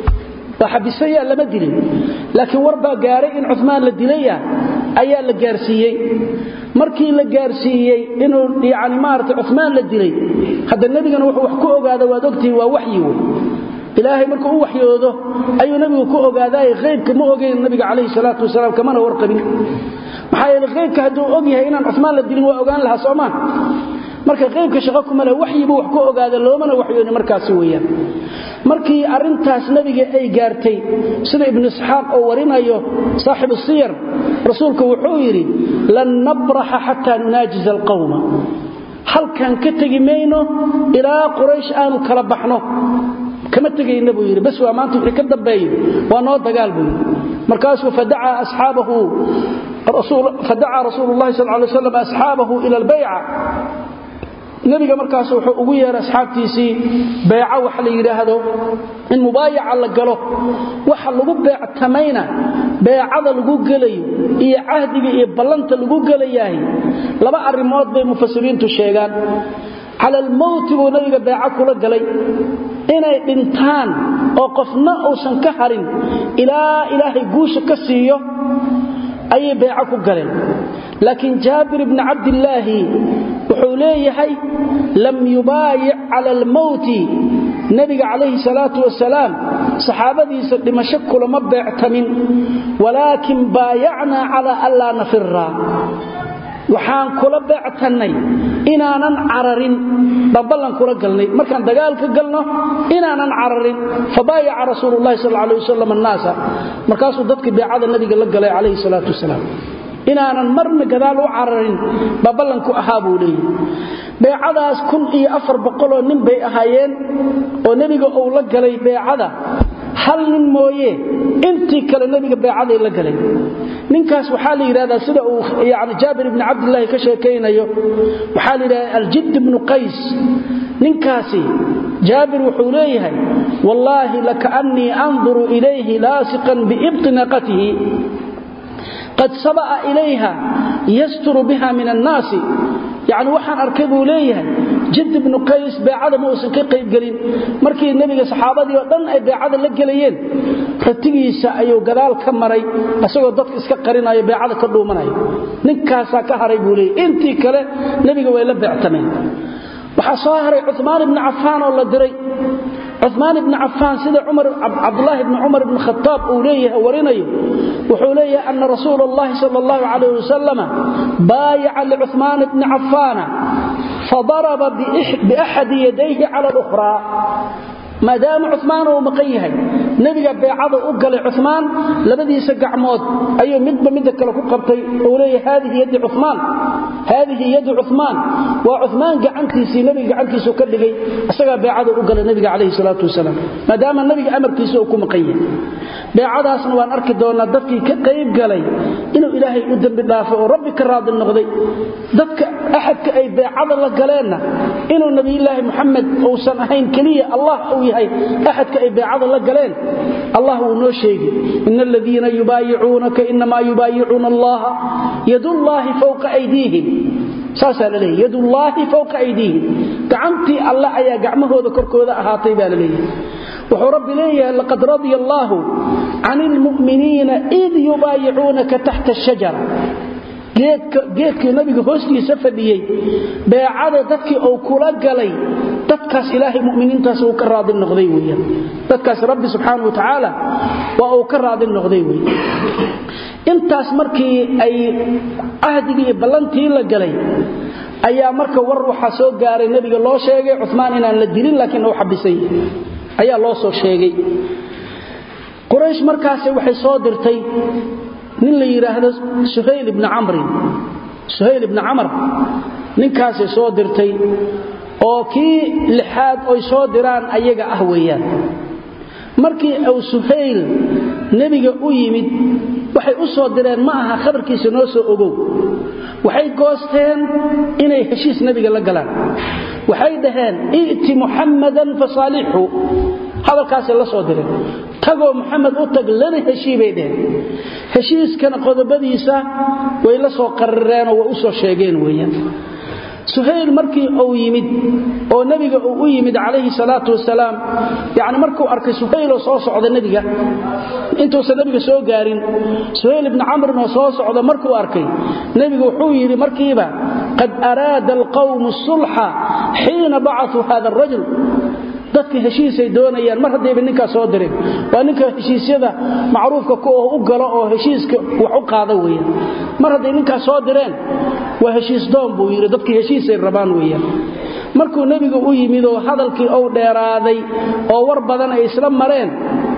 waa xabisaya lama dilin laakiin war baa gaaray in cumaan la dilaya ayaa la gaarsiiyey markii la gaarsiiyey inuu yani maarata cumaan la dilay hadda nebigana wuxuu wax ku ogaada waad ogtihi waa waxyi wey ilaahay markuu u waxyoodo ayuu nebigu ku ogaadaay haybka ma ogeyn nabiga calayhi salaatu wasalaam kamana warqabin maxaa yeele haybka hadduu og yahay inaan cumaan la dilin waa ogaan lahaa soomaa marka qaybka shaqo kuma leh waxyibuu wax ku ogaada loomana waxyooni markaasi weeyaan markii arrintaas nebiga ay gaartay sida ibnu isxaaq oo warinayo saaxibu siyar rasuulku wuxuu yidhi lan nabraxa xataa nunaajiza alqawma halkan ka tegi mayno ilaa quraysh aanu kala baxno kama tegayna buu yidhi bas waa maanta wixii ka dambeeyo waa noo dagaal buu yidhi markaasuu fadacaa asxaabahu fadacaa rasuulu llahi sal lay slam asxaabahu ila albayca nebiga markaas wuxuu ugu yeeray asxaabtiisii beeco wax la yidhaahdo in mubaayaca la galo waxa lagu beectamayna beecada lagu gelayo iyo cahdiga iyo ballanta lagu gelayahay laba arrimood bay mufasiriintu sheegaan cala almowti buu nabiga beeco kula galay inay dhintaan oo qofna uusan ka harin ilaa ilaahay guusha ka siiyo ayay beeco ku galeen laakiin jaabir ibni cabdillaahi wuxuu leeyahay lam yubaayic cala almowti nebiga calayhi salaatu wasalaam saxaabadiisa dhimasho kulama beectamin walaakin baayacnaa calaa an laa nafira waxaan kula beectannay inaanan cararin baan kula galnay markaan dagaalka galno inaanan cararin fabaayaca rasuulu llahi sal alay wasalam annaasa markaasuu dadkii beecada nabiga la galay calayhi salaatu wasalaam inaanan marna gadaal u cararin baa ballanku ahaa buu leeyahy beecadaas kun iyo afar boqoloo nin bay ahaayeen oo nebiga uu la galay beecada hal nin mooye intii kale nebiga beecaday la galay ninkaas waxaa la yidhahdaa sida uu yani jaabir ibni cabdilaahi ka sheekaynayo waxaa la yidhahdaa aljidd ibnu qays ninkaasi jaabir wuxuu leeyahay wallaahi lakaannii anduru ilayhi laasiqan biibti naqatihi qad saba'a ilayha yasturu biha min annaasi yacni waxaan arkay buu leeyahay jidd ibnu qays beecada ma uusan ka qaybgelin markii nebiga saxaabadii oo dhan ay beecada la gelayeen ratigiisa ayuu gadaal ka maray isagoo dadka iska qarinayo beecada ka dhuumanaya ninkaasaa ka haray buu leeyahy intii kale nebiga way la beectameen waxaa soo haray cumaan ibni cafaan oo la diray cumaan ibni cafaan sida cabdulaahi bni cumar ibni khataab uu leeyahay warinayo wuxuu leeyahay ana rasuula allahi sal allahu calayh wasalama baayaca licumaan ibni cafaana fadaraba biaxadi yadayhi cala lukhraa maadaama cumaan uu maqan yahay nebiga beecada u galay cumaan labadiisa gacmood ayuu midba midda kale ku qabtay uu leeyahay haadihi yadi cumaan haadihi yadu cumaan waa cumaan gacantiisii nebiga gacantiisu ka dhigay isagaa beecada u galay nebiga calayhi salaatu wasalaam maadaama nebiga amarkiisa uu ku maqan yahay beecadaasna waan arki doonaa dadkii ka qayb galay inuu ilaahay u dembi dhaafay oo rabbi ka raadi noqday dadka axadka ay beecada la galeenna inuu nabiyulaahi muxamed uusan ahayn keliya allah uu yahay axadka ay beecada la galeen allah wuu noo sheegi ina aladiina yubaayicuunaka inamaa yubaayicuuna allaha yadullaahi fowqa aydiihim saasaa la leeyahy yadullaahi fowqa aydiihim gacantii alle ayaa gacmahooda korkooda ahaatay baa la leeyahay wuxuu rabbi leeyahay laqad radya allaahu can ilmu'miniina id yubaayicuunaka taxta ashajara geedkii nabiga hoostiisa fadhiyey beecada dadkii uu kula galay dadkaas ilaahay muminiintaas uu ka raadi noqday weyaan dadkaas rabbi subxaana wa tacaala waa uu ka raadi noqday wey intaas markii ay cahdigii iyo ballantii la galay ayaa marka war waxaa soo gaaray nebiga loo sheegay cumaan inaan la dilin laakiin uu xabisay ayaa loo soo sheegay quraysh markaasi waxay soo dirtay nin la yidhaahdo suhayl ibni camrin suhayl ibni camar ninkaasay soo dirtay oo kii lixaad oy soo diraan ayaga ah weeyaan markii uu suhayl nebiga u yimid waxay u soo direen ma aha khabarkiisa noo soo ogow waxay goosteen inay heshiis nebiga la galaan waxay dhaheen i'ti muxammadan fasaalixhu hadalkaasay la soo direen tagoo muxamed u tag lana heshii bay dheheen heshiiskana qodobadiisa way la soo qarireenoo way u soo sheegeen weeyaan suhayl markii uu yimid oo nebiga uu u yimid calayhi salaatu wasalaam yacni markuu arkay suhayloo soo socda nebiga intuusan nebiga soo gaarin suhayl ibni camrin oo soo socda markuu arkay nebigu wuxuu yidhi markiiba qad araada alqawmu sulxa xiina bacasuu hada arajul dadka heshiisay doonayaan mar haddayba ninkaa soo dirin waa ninka heshiisyada macruufka ku oo u galo oo heshiiska wax u qaada weeyaan mar hadday ninkaa soo direen waa heshiis doon buu yidhi dadkii heshiisay rabaan weeyaan markuu nebigu u yimid oo hadalkii ou dheeraaday oo war badan ay isla mareen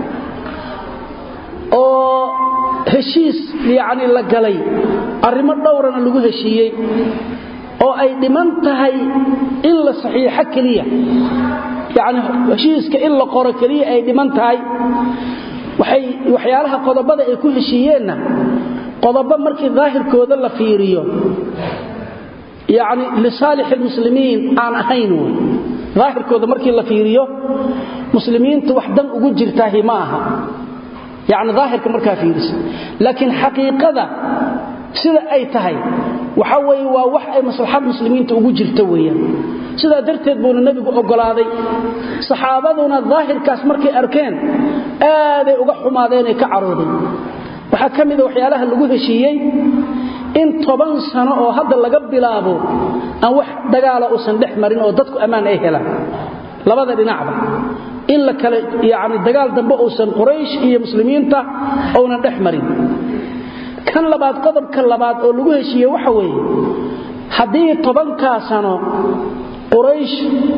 oo heshiis yacni la galay arrimo dhowrana lagu heshiiyey oo ay dhiman tahay in la saxiixo keliya yacni heshiiska in la qoro keliya ay dhiman tahay waxay waxyaalaha qodobada ay ku heshiiyeenna qodobo markii daahirkooda la fiiriyo yani lisaalix almuslimiin aan ahayn wey daahirkooda markii la fiiriyo muslimiinta wax dan ugu jirtaahi ma aha yani daahirka markaa fiirisa laakiin xaqiiqada sida ay tahay waxa weye waa wax ay maslaxad muslimiinta ugu jirta weeyaan sidaa darteed buuna nebigu oggolaaday saxaabaduna daahirkaas markay arkeen aaday uga xumaadeenay ka caroodeen waxaa ka mida waxyaalaha lagu heshiiyey in toban sano oo hadda laga bilaabo aan wax dagaala uusan dhex marin oo dadku ammaan ay helaan labada dhinacba in la kale yani dagaal dambe uusan quraysh iyo muslimiinta uunan dhex marin kan labaad qodobka labaad oo lagu heshiiye waxa weeye haddii tobankaa sano quraysh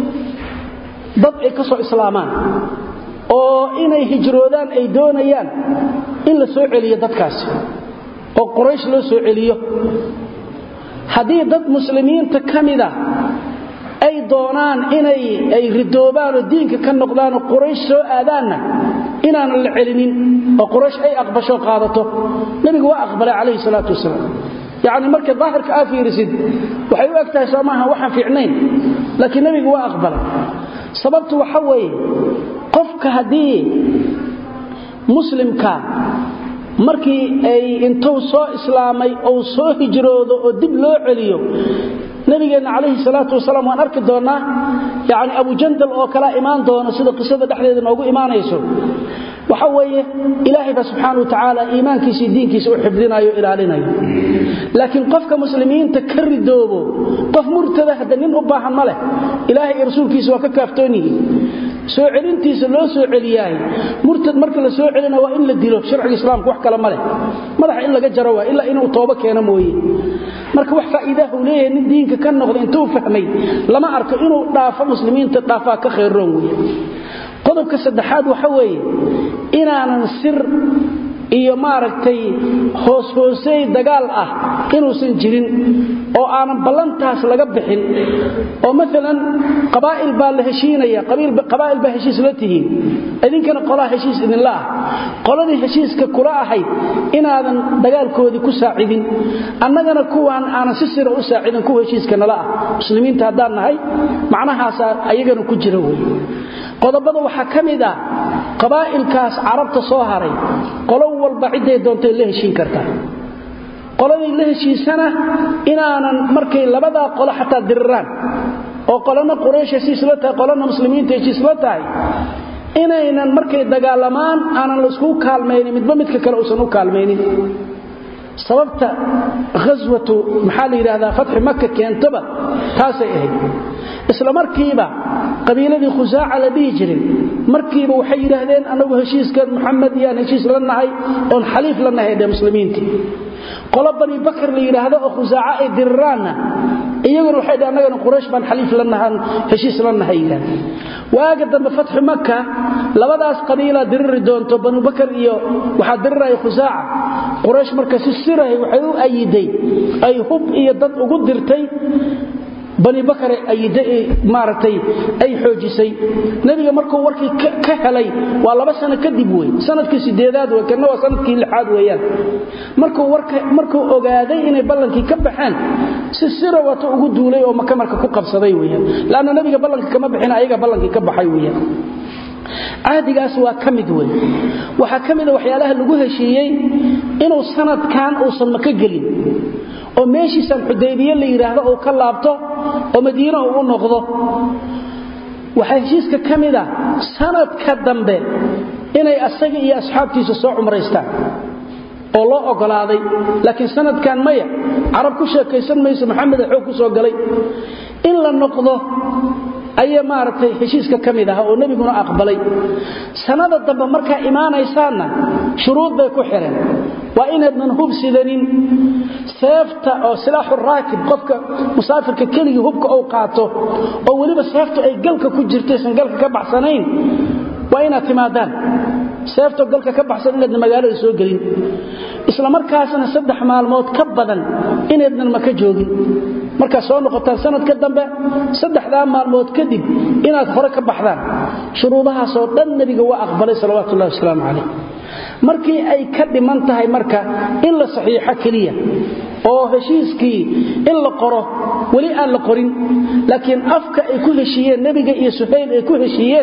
dad ay ka soo islaamaan oo inay hijroodaan ay doonayaan in la soo celiyo dadkaasi oo quraysh loo soo celiyo haddii dad muslimiinta ka mida ay doonaan inay ay ridoobaan oo diinka ka noqdaan oo quraysh soo aadaanna inaanan la celinin oo quraysh ay aqbasho qaadato nebigu waa aqbalay calayhi salaatu wasalaam yacni markay daahirka aa fiirisid waxay u eg tahay soo maaha waxaan fiicnayn laakiin nebigu waa aqbalay sababtu waxa weeye qofka haddii muslimka markii ay intuu soo islaamay ou soo hijroodo oo dib loo celiyo nabigeenna calayhi salaatu wasalaam waan arki doonnaa yacni abujandal oo kalaa imaan doono sida qisada dhexdeeda noogu imaanayso waxa weeye ilaahay ba subxaana wa tacaala iimaankiisa iyo diinkiisa u xifdinayo ilaalinayo laakiin qofka muslimiinta ka ridoobo qof murtada hadda nin u baahan ma leh ilaahay iyo rasuulkiisa waa ka kaaftoon yihiin soo celintiisa loo soo celiyaay murtad marka la soo celina waa in la dilo sharciga islaamka wax kale ma leh madaxa in laga jaro waa ilaa inuu toobo keeno mooye marka wax faa'iidaha uu leeyahay nin diinka ka noqda intuu fahmay lama arko inuu dhaafo muslimiinta dhaafaa ka khayroon weeye qodobka saddexaad waxa weeye inaanan sir iyo maaragtay hoos-hoosey dagaal ah inuusan jirin oo aanan ballantaas laga bixin oo maalan qabaa'il baa la heshiinaya qabaa'il baa heshiis la tihiin idinkana qolaa heshiis idinla ah qoladii heshiiska kula ahayd inaadan dagaalkoodii ku saacidin annagana kuwaan aanan si sira u saacidin kuwa heshiiska nala ah muslimiinta haddaan nahay macnahaasaa ayagana ku jira wey qodobada waxaa ka mid ah qabaa'ilkaas carabta soo haray qolo walba cidday doontay la heshiin kartaa qoladay la heshiisana inaanan markay labadaa qolo xataa diriraan oo qolana quraysh heshiisla tahay qolana muslimiinta heshiisla tahay inaynan markay dagaalamaan aanan laiskugu kaalmaynin midba midka kale uusan u kaalmaynin sababta ghaswatu maxaa la yidhaahdaa fatxi maka keentaba taasay ahayd isla markiiba qabiiladii khusaaca la dhihi jiray markiiba waxay yidhaahdeen annagu heshiiska muxamed iyaan heshiis la nahay oon xaliif la nahay dhe muslimiintii qolo bani bakar la yidhaahdo oo khusaaca ay diriraanna iyaguna waxay dhh annagana quraysh baan xaliif la nahan heshiis la nahay yidhahdeen waaga dambe fatxu maka labadaas qabiilaa diriri doonto banu bakar iyo waxaa diriraya khusaaca quraysh marka si sirahay waxay u ayiday ay hub iyo dad ugu dirtay bani bakare maaragtay ay xoojisay nebiga markuu warkii ka helay waa laba sano kadib wey sanadkii sideedaad wey kana waa sanadkii lixaad weeyaan markuu ogaaday inay ballankii ka baxeen si sira wato ugu duulay oo maka marka ku qabsaday weyaan lanna nebiga ballanka kama bixin ayaga ballankii ka baxay weyaan cahdigaas waa ka mid wey waxaa ka mida waxyaalaha lagu heshiiyey inuu sanadkan uusan maka gelin oo meeshiisan xudaybiye la yidhaahdo uu ka laabto oo madiina uu u noqdo waxaa heshiiska ka mida sanadka dambe inay asaga iyo asxaabtiisa soo cumraystaan oo loo ogolaaday laakiin sanadkan maya carab ku sheekaysan mayso maxameda xoog ku soo galay in la noqdo ayaa maaragtay heshiiska ka mid aha oo nebiguna aqbalay sanada dambe markaa imaanaysaanna shuruud bay ku xidheen waa inaydnan hub sidanin seefta oo silaaxu raakib qofka musaafirka keligii hubka uu qaato oo weliba seeftu ay galka ku jirtaysan galka ka baxsanayn waa inaad timaadaan seeftoo galka ka baxsan inaydna magaalada soo gelin isla markaasna saddex maalmood ka badan inaydnan maka joogin markaad soo noqotaan sanadka dambe saddexdaa maalmood kadib inaad hore ka baxdaan shuruudahaasoo dhan nebiga waa aqbalay salawatullahi wasalaamu calayh markii ay ka dhiman tahay marka in la saxiixo keliya oo heshiiskii in la qoro weli aan la qorin laakiin afka ay ku heshiiyeen nebiga iyo suhayl ay ku heshiiyeen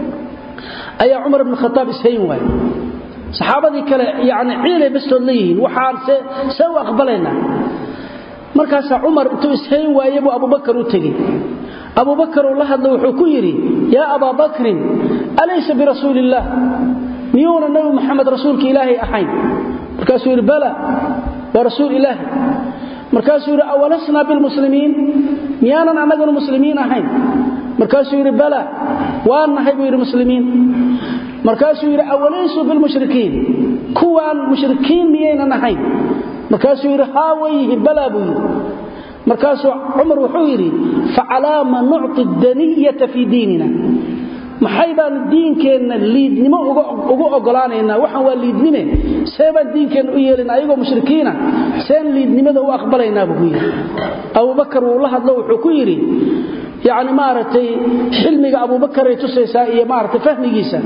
ayaa cumar ibn khataab ishayn waay saxaabadii kale yani ciilay bastood leeyihiin waxaan see u aqbalaynaa markaasaa cumar intuu ishayn waaye buu abubakar u tegey abubakar uu la hadla wuxuu ku yidhi yaa abaa bakrin alaysa birasuuli illaah miyuuna nabi muxamed rasuulka ilaahay ahayn markaasuu yidhi bala waa rasuul ilaahi markaasuu yidhi awalasnaa bilmuslimiin miyaanan annaganu muslimiin ahayn markaasuu yidhi bala waan nahay buu yidhi muslimiin markaasuu yidhi awalaysuu bilmushrikiin kuwaan mushrikiin miyaynan ahayn markaasuu yidhi haa wayhi bala buu yidhi markaasuu cumar wuxuu yidhi facalaama nucti daniyata fii diinina maxay baan diinkeenna liidnimo ugu ogolaanaynaa waxaan waa liidnime see baan diinkeenna u yeelina ayagoo mushrikiina seen liidnimada u aqbalaynaa buu ku yidhi abubakar wuu la hadlo wuxuu ku yidhi yacni maaragtay xilmiga abubakaray tusaysaa iyo maaragtay fahmigiisa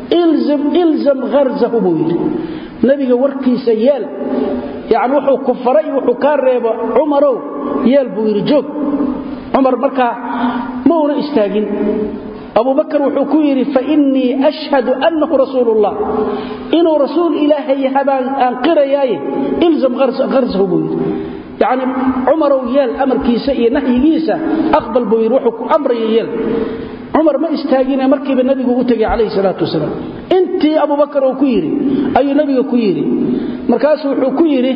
ilzam harzahu buu yidhi nebiga warkiisa yeel yacni wuxuu ku faray wuxuu kaa reebo cumarow yeel buu yidhi joog cumar markaa ma una istaagin abubakar wuxuu ku yidhi fainii ashhadu annahu rasuulullah inuu rasuul ilaahay yahabaan aan qirayaaye ilzam harsahu buu yidhi yacni cumarow yeel amarkiisa iyo nahyigiisa aqbal buu yidhi wuxuu ku amraya yeel cumar ma istaagine markiiba nebigu u tegay calayhi salaatu wasalaam intii abubakar uu ku yidhi ayuu nebiga ku yidhi markaasuu wuxuu ku yidhi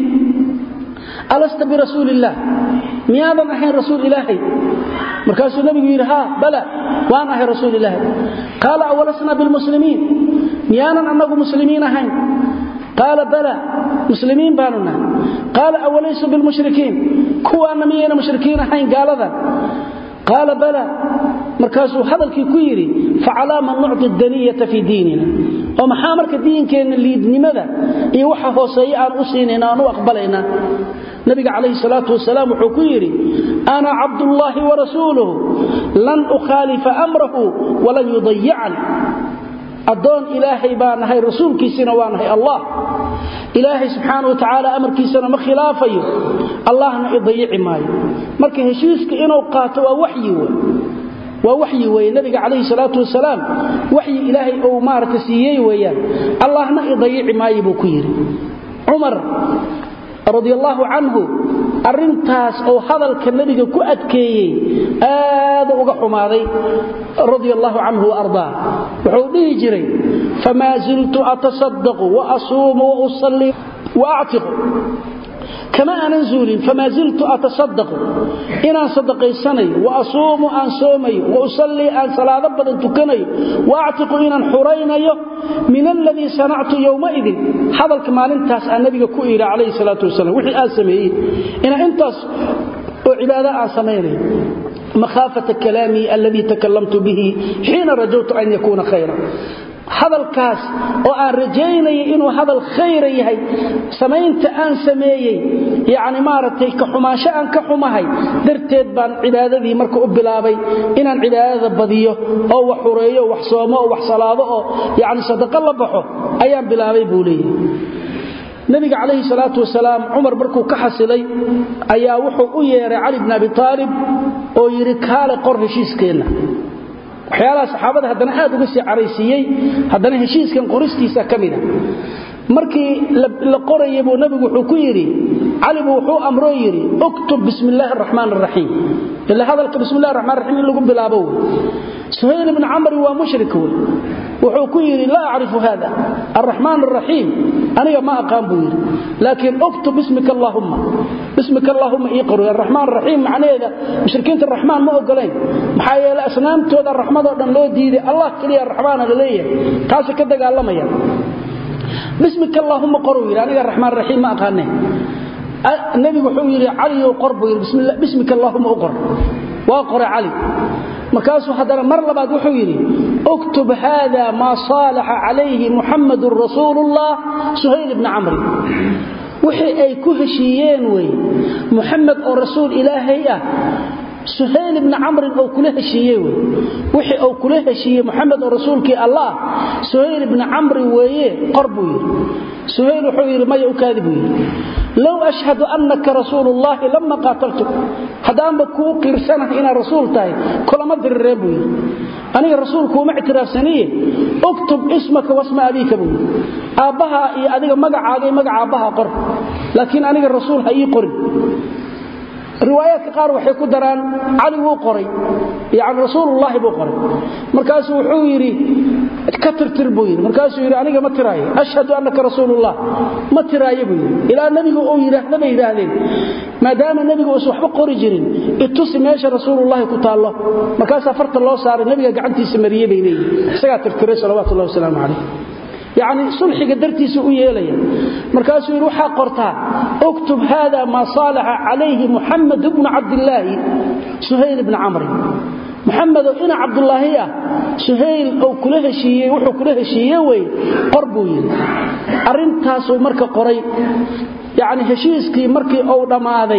alasta birasuuli illaah miyaadan ahayn rasuul ilaahay markaasuu nebigu yidhi haa bala waan ahay rasuul ilaahay qaala awalasnaa bilmuslimiin miyaanan annagu muslimiin ahayn qaala bala muslimiin baanu nahay qaala awalaysu bilmushrikiin kuwaanna miyayna mushrikiin ahayn gaaladan qaala bala markaasuu hadalkii ku yidhi facalaama nucti daniyata fii diinina oo maxaa marka diinkeenna liidnimada iyo waxa hooseeye aan u siinayna aan u aqbalayna nabiga calayhi salaatu wasalaam wuxuu ku yidhi ana cabdullaahi warasuuluhu lan ukhaalifa amrahu walan yudayicani addoon ilaahay baa nahay rasuulkiisina waa nahay allah ilaahay subxaana wa tacaala amarkiisana ma khilaafayo allahna idayici maayo marka heshiiska inuu qaato waa waxyi wey waa waxyi weeye nabiga calayhi salaatu wasalaam waxyi ilaahay uu maaragta siiyey weeyaan allahna idayici maayo buu ku yidhi cumar radiallaahu canhu arrintaas oo hadalka nebiga ku adkeeyey aadu uga xumaaday radia allaahu canhu waardaa wuxuu dhihi jiray famaa ziltu atasadaqu wa asuumu wa usallii wa actiqu kama aanan zuulin famaa ziltu atasadaqu inaan sadaqaysanayo wa asuumu aan soomayo wa usallii aan salaado badan tukanayo wa actiqu inaan xuraynayo min aladii sanactu yowmaidin hadalka maalintaas aan nabiga ku idhi calayhi salaatu wasalam wixii aan sameeyey inaan intaas oo cibaado aan samaynayo makhaafata kalaamii aladii takallamtu bihi xiina rajawtu an yakuuna khayra hadalkaas oo aan rajaynaya inuu hadal khayra yahay samaynta aan sameeyey yacni maaragtay ka xumaansho aan ka xumahay darteed baan cibaadadii marka u bilaabay inaan cibaadada badiyo oo wax xureeyo wax soomo oo wax salaado oo yacni sadaqo la baxo ayaan bilaabay buu leeyahay nabiga calayhi salaatu wasalaam cumar markuu ka xasilay ayaa wuxuu u yeeray cali bn abi aalib oo yidhi kaale qor heshiiskeenna waxyaalaha saxaabada haddana aad uga sii caraysiiyey haddana heshiiskan qoristiisa ka mida markii la qoraya buu nabigu wuxuu ku yidhi cali buu wuxuu amroo yidhi uktub bismi illaahi araxmaan araxiim ila hadalka bismi llahi raxmaan raxiim in lagu bilaabo wey suhayl ibni camri waa mushrik wey wuxuu ku yidhi laa acrifu hada araxmaan araxiim aniga ma aqaan buu yidhi laakiin uktub bismika allaahumma bismika allaahumma ii qoro araxmaan araxiim macnaheeda mushrikiinta raxmaan ma ogolayn maxaa yeele asnaamtooda raxmadoo dhan loo diiday allah keliya raxmaana la leeyahay taasay ka dagaalamayaan bismika allaahumma qoruu yidhi aniga raxmaan raxiim ma aqaane nebigu wuxuu yidhi caliyow qor buu yidhi bismika allaahumma u qor waa qore cali markaasuu haddana mar labaad wuxuu yidhi uktub haada maa saalaxa calayhi muxamadun rasuulullah suhayl ibni camri wixii ay ku heshiiyeen wey muxamed oo rasuul ilaahay ah suhayl ibni camrin oo kula heshiiye wey wixii uu kula heshiiyey muxamed oo rasuulkii allah suhayl ibni camrin weeye qor buu yidhi suhayl wuxuu yidhi maya u kaadi buu yidhi low ashhadu annaka rasuulu ullaahi lama qaataltuk haddaanba kuu qiirsanahay inaad rasuul tahay kulama dirireen buu yidhi aniga rasuulkuuma ictiraafsaniye uktub ismaka wasma abiika buu yidhi aabbahaa iyo adiga magacaaga iyo magaca aabbaha qor laakiin aniga rasuul ha ii qorin riwaayaadka qaar waxay ku daraan cali wuu qoray yani rasuulullaahi buu qoray markaasuu wuxuu yidhi ka tirtir buu yidhi markaasuu yidhi aniga ma tiraayo ashhadu annaka rasuulullah ma tiraayo buu yidhi ilaa nebigu uu yidhaahda bay yidhaahdeen maadaama nebigu uusan waxba qori jirin itusi meesha rasuulullaahi ku taallo markaasaa farta loo saaray nebiga gacantiisa mariyey bay leeyihin isagaa tirtiray salawaatullahi wasalaamu calayh yacni sulxiga dartiisa u yeelaya markaasuu yidhi waxaa qortaa uktub haada maa saalaxa calayhi muxamed bnu cabdillaahi suhayl ibni camrin muxamedoo ina cabdulaahi ah suhayl ou kula heshiiyey wuxuu kula heshiiye wey qor buu yidhi arrintaasuu marka qoray yacni heshiiskii markii uu dhammaaday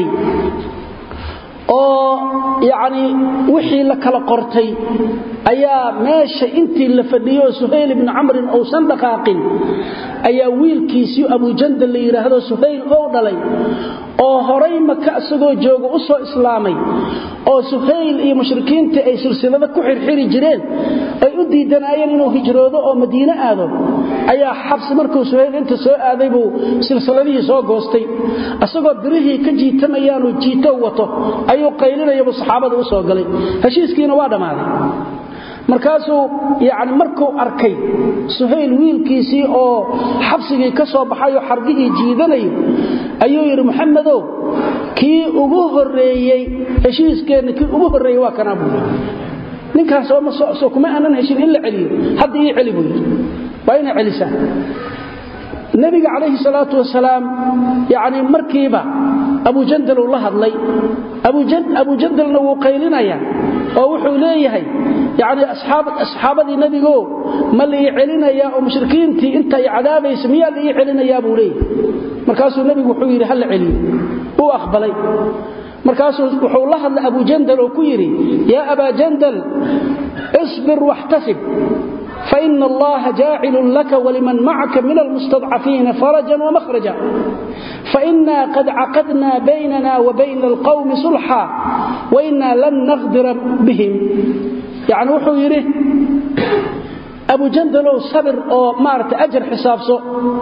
oo yacni wixii la kala qortay ayaa meesha intii la fadhiyo suhayl ibni camrin uusan dhaqaaqin ayaa wiilkiisii abujandal la yidhaahdo suhayl ou dhalay oo horay maka isagoo jooga u soo islaamay oo suhayl iyo mushrikiintii ay silsilado ku xirxiri jireen ay u diidanaayeen inuu hijroodo oo madiine aado ayaa xabsi markuu suhayl inta soo aaday buu silsiladihii soo goostay isagoo birihii ka jiitamayaanuu jiito wato ayuu qaylinayabuu saxaabada u soo galay heshiiskiina waa dhammaaday markaasuu yani markuu arkay suhayl wiilkiisii oo xabsigii ka soo baxayoo xargihii jiidanayo ayuu yidhi muxamedow kii ugu horeeyey heshiiskeenna kii ugu horreeyey waa kanaa buu yidhi ninkaas soo kuma aanan heshin in la celiyo hadda ii celi buu yidhi waa inay celisaan nebiga calayhi salaatu wasalaam yani markiiba abujandal uu la hadlay abujandalna wuu qaylinaya oo wuxuu leeyahay yani asxaabadii nebigo ma laii celinayaa oo mushrikiintii inta ay cadaabaysa miyaa laii celinayaa buu leeyahay markaasuu nebigu wuxuu yidhi hala celiyo uu aqbalay markaasuu wuxuu la hadlay abujandal oo ku yidhi yaa abaa jandal isbir waxtasib فإن الله جاعل لك ولمن معك من المستضعفين فرجا ومخرجا فإنا قد عقدنا بيننا وبين القوم صلحا وإنا لن نغدر بهم يعني وحو يريه أبو جندل صبر أو مارت أجر حسابسه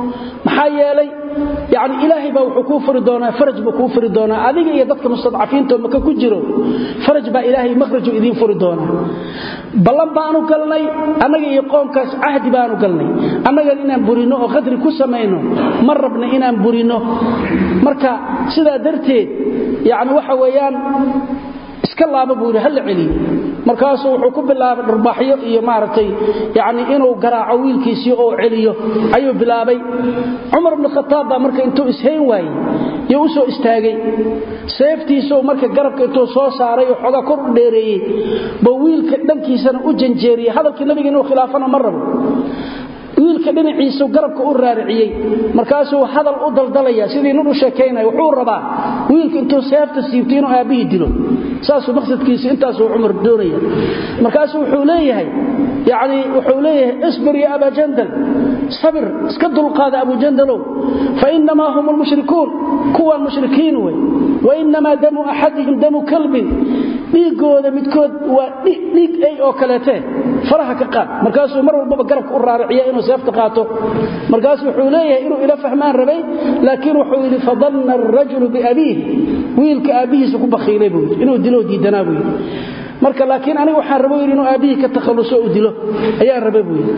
محايا yani ilaahay baa wuxuu kuu furi doonaa faraj buu kuu furi doonaa adiga iyo dadka mustadcafiinto maka ku jiro faraj baa ilaahay makhraju idiin furi doonaa ballan baanu galnay annaga iyo qoomkaas cahdi baanu galnay annagan inaan burino oo qadri ku samayno ma rabna inaan burino marka sidaa darteed yani waxa weeyaan iska laaba buu yidhi ha la celiyo markaasuu wuxuu ku bilaabay dharbaaxyo iyo maaragtay yani inuu garaaco wiilkiisii oo celiyo ayuu bilaabay cumar bnu khataab baa marka intuu ishayn waayey yo u soo istaagay seeftiisuu marka garabka intuu soo saaray oo xoogaa kor u dheereeyey buu wiilka dhankiisana u janjeeriyey hadalkii nabiga inuu khilaafana ma rabo wiilka dhinaciisu garabka u raariciyey markaasuu hadal u daldalaya sidii nin u sheekaynaya wuxuu rabaa wiilka intuu seefta siibto inuu aabbihii dilo saasuu maqsadkiisu intaasuu cumar doonaya markaasuu wuxuu leeyahay yani wuxuu leeyahay isbir ya abaa jandal sabir iska dulqaada abujandalow fainamaa hum lmushrikuun kuwaan mushrikiin wey wainamaa damu axadihim damu kalbin dhiigooda midkood waa dhiig ay oo kaleete faraha ka qaad markaasuu mar walbaba garabka u raariciya inuu seefta qaato markaasuu wuxuu leeyahay inuu ila fahmaan rabay laakiin wuxuu yidhi fadanna arajulu biabiih wiilka aabbihiisa ku bakhiilay buu yidhi inuu dilo diidanaa buu yidhi marka laakiin aniga waxaan rabo yidhi inuu aabbihii ka takhalluso u dilo ayaan rabay buu yidhi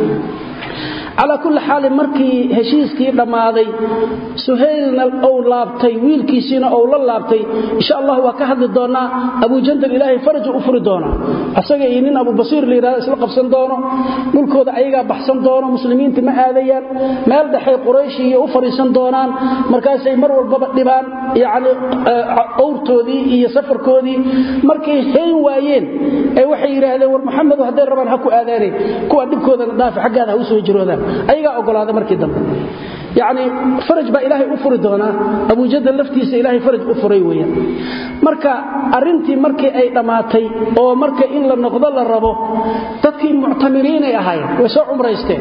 calaa kulli xaalin markii heshiiskii dhammaaday suhaylna ou laabtay wiilkiisiina ou la laabtay insha allah waa ka hadli doonnaa abujandal ilaahay faraju u furi doonaa asaga iyo nin abubasiir la yidhahdo isla qabsan doono dhulkooda ayagaa baxsan doono muslimiinta ma aadayaan meel dhexay qurayshi iyo u fadhiisan doonaan markaasay mar walbaba dhibaan yacni owrtoodii iyo safarkoodii markay hayn waayeen ee waxay yidhaahdeen war maxamedu hadday rabaan ha ku aadaaneen kuwa dhibkoodana dhaafi xaggaada ha u soo jiroodaan ayagaa ogolaaday markii dambe yacni faraj baa ilaahay u furi doonaa abujadal laftiisa ilaahay faraj u furay weeyaan marka arrintii markii ay dhammaatay oo marka in la noqdo la rabo dadkii muctamiriinay ahaayeen way soo cumraysteen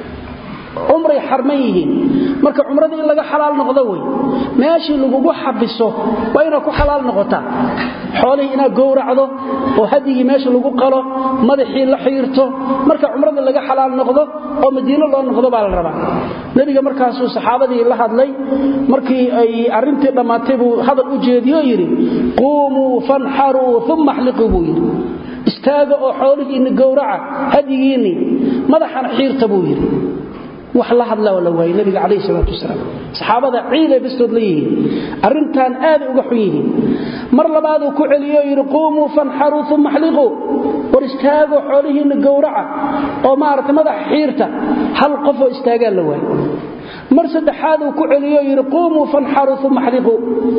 cumray xarman yihiin marka cumradii in laga xalaal noqdo wey meeshii lagugu xabiso waa inaad ku xalaal noqotaa xoolihii inaad gowracdo oo hadigii meesha lagu qalo madaxii la xiirto marka cumradii laga xalaal noqdo oo madiino loo noqdo baa la rabaa nebiga markaasuu saxaabadii la hadlay markii ay arrintii dhammaatay buu hadal u jeediyo yidhi quumuu fanxaruu uma axliquu buu yidhi istaaga oo xoolihiinni gowraca hadigiinni madaxana xiirta buu yidhi wax la hadla oo la waayey nabiga calayhi salaatu wasalaam saxaabada ciiday bastood la yihiin arrintan aaday uga xun yihiin mar labaaduu ku celiyo yidhi quumuu fanxaruu uma axliquu war istaago xoolihiinna gowraca oo maaragtay madaxa xiirta hal qofoo istaagaan la waayey mar saddexaaduu ku celiyo yidhi quumuu fanxaruu uma axliquu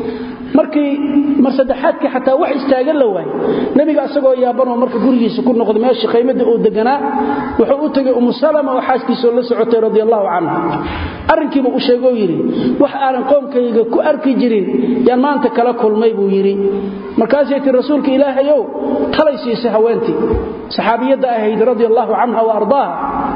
markii mar saddexaadkii xataa wax istaagan la waayey nebiga isagoo yaabanoo marka gurigiisa ku noqday meeshii qaymadii uu deganaa wuxuu u tegay umu salama oo xaaskiisoo la socotay radi allahu canha arrinkiiba u sheegoo yidhi wax aanan qoomkayga ku arki jirin yaan maanta kala kulmay buu yidhi markaasay tii rasuulka ilaahayow talay siisay haweentii saxaabiyadda ahayd radi allahu canha wa ardaaha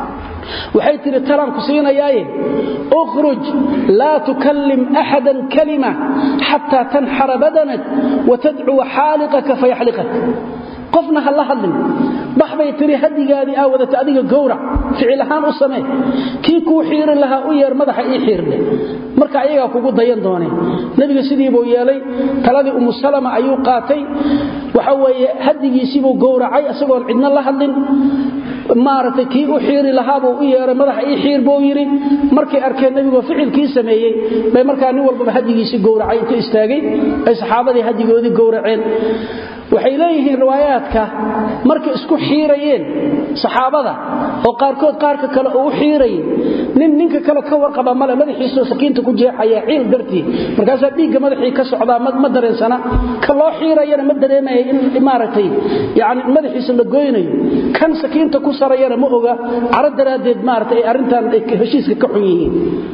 waxay tihi talaan ku siinayaaye ukhruj laa tukallim axadan kalima xataa tanxara badanak watadcuwa xaaliqaka fayaxliqak qofna ha la hadlin bax bay tihi hadigaadii aa wadata adiga gowrac ficil ahaan u samee kii kuu xiiri lahaa u yeer madaxa ii xiirdhe marka ayagaa kugu dayan dooneen nebiga sidiibuu yeelay taladii umu salama ayuu qaatay waxa weeye hadigiisiibuu gowracay isagoon cidna la hadlin maaragtay kii u xiiri lahaabuu u yeeray madaxa ii xiir buu yidhi markay arkeen nebigoo ficilkii sameeyey bay markaa nin walbaba hadigiisii gowracay inta istaagay ay saxaabadii hadigoodii gowraceen waxay leeyihiin riwaayaadka markay isku xiirayeen saxaabada oo qaarkood qaarka kale uu u xiirayay nin ninka kale ka warqaba male madaxiisoo sakiinta ku jeexaya ciil dartii markaasaa dhiigga madaxii ka socdaa ma dareensana ka loo xiirayana ma dareemaya in maaragtay yani madaxiisa la goynayo kan sakiinta ku sarayana ma oga caro daraaddeed maaragtay ay arrintan heshiiska ka xun yihiin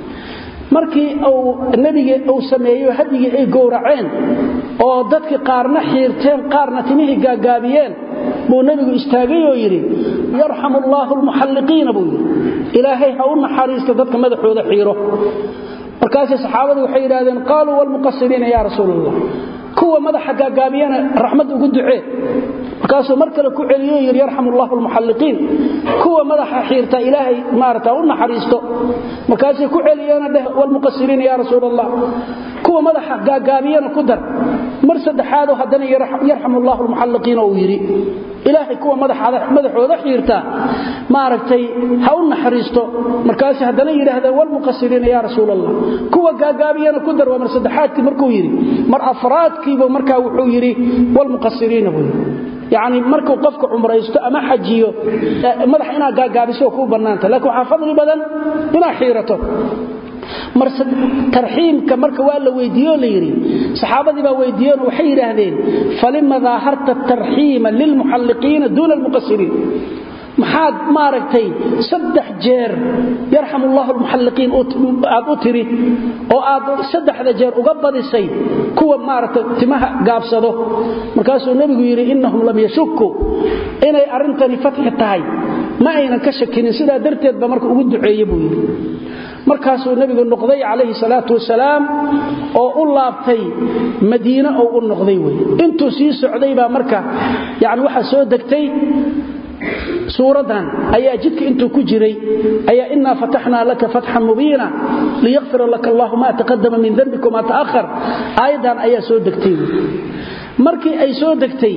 markii uu nebiga uu sameeyo hadigii ay gowraceen oo dadkii qaarna xiirteen qaarna timihii gaagaabiyeen buu nebigu istaagay oo yidhi yarxamu allaahu almuxalliqiina buu yidhi ilaahay ha u naxariisto dadka madaxooda xiiro markaasay saxaabadu waxay yidhahdeen qaaluu walmuqasiriina yaa rasuul allah kuwa madaxa gaagaabiyana raxmad ugu ducee markaasuu mar kale ku celiyo yidhi yarxamu allahu almuxalliqiin kuwa madaxa xiirta ilaahay maarata u naxariisto markaasay ku celiyeena dheh walmuqasiriina yaa rasuul allah kuwa madaxa gaagaabiyana ku dar mar saddexaadoo haddana yarxamu allahu almuxalliqiina uu yidhi ilaahay kuwa madaxooda xiirta maaragtay ha u naxariisto markaasay haddana yidhaahdeen walmuqasiriina yaa rasuul allah kuwa gaagaabiyana ku dar waa mar saddexaadkii markuu yidhi mar afraadkiibu markaa wuxuu yidhi walmuqasiriina buu yidhi yacni markuu qofka cumraysto ama xajiyo madax inaad gaagaabiso kuu bannaanta laakiin waxaa fadli badan inaad xiirato tarxiimka marka waa la weydiiyo la yidhi saxaabadii baa weydiiyeenoo waxay yidhaahdeen falima daaharta tarxiima lilmuxalliqiina duuna almuqasiriin maxaad maaragtay saddex jeer yarxam ullahu almuxalliqiin aad u tiri oo aad saddexda jeer uga badisay kuwa maaragtay timaha gaabsado markaasuu nebigu yidhi innahum lam yashukuu inay arrintani fatxi tahay ma aynan ka shakinin sidaa darteed ba marka ugu duceeye buu yidhi markaasuu nebigu noqday calayhi salaatu wasalaam oo u laabtay madiine oo u noqday wey intuu sii socday baa marka yani waxaa soo degtay suuradan ayaa jidka intuu ku jiray ayaa inaa fataxnaa laka fatxan mubiina liyakfira laka allahu ma taqadama min dembika ma ta'ahar aayaddan ayaa soo degtay markii ay soo degtay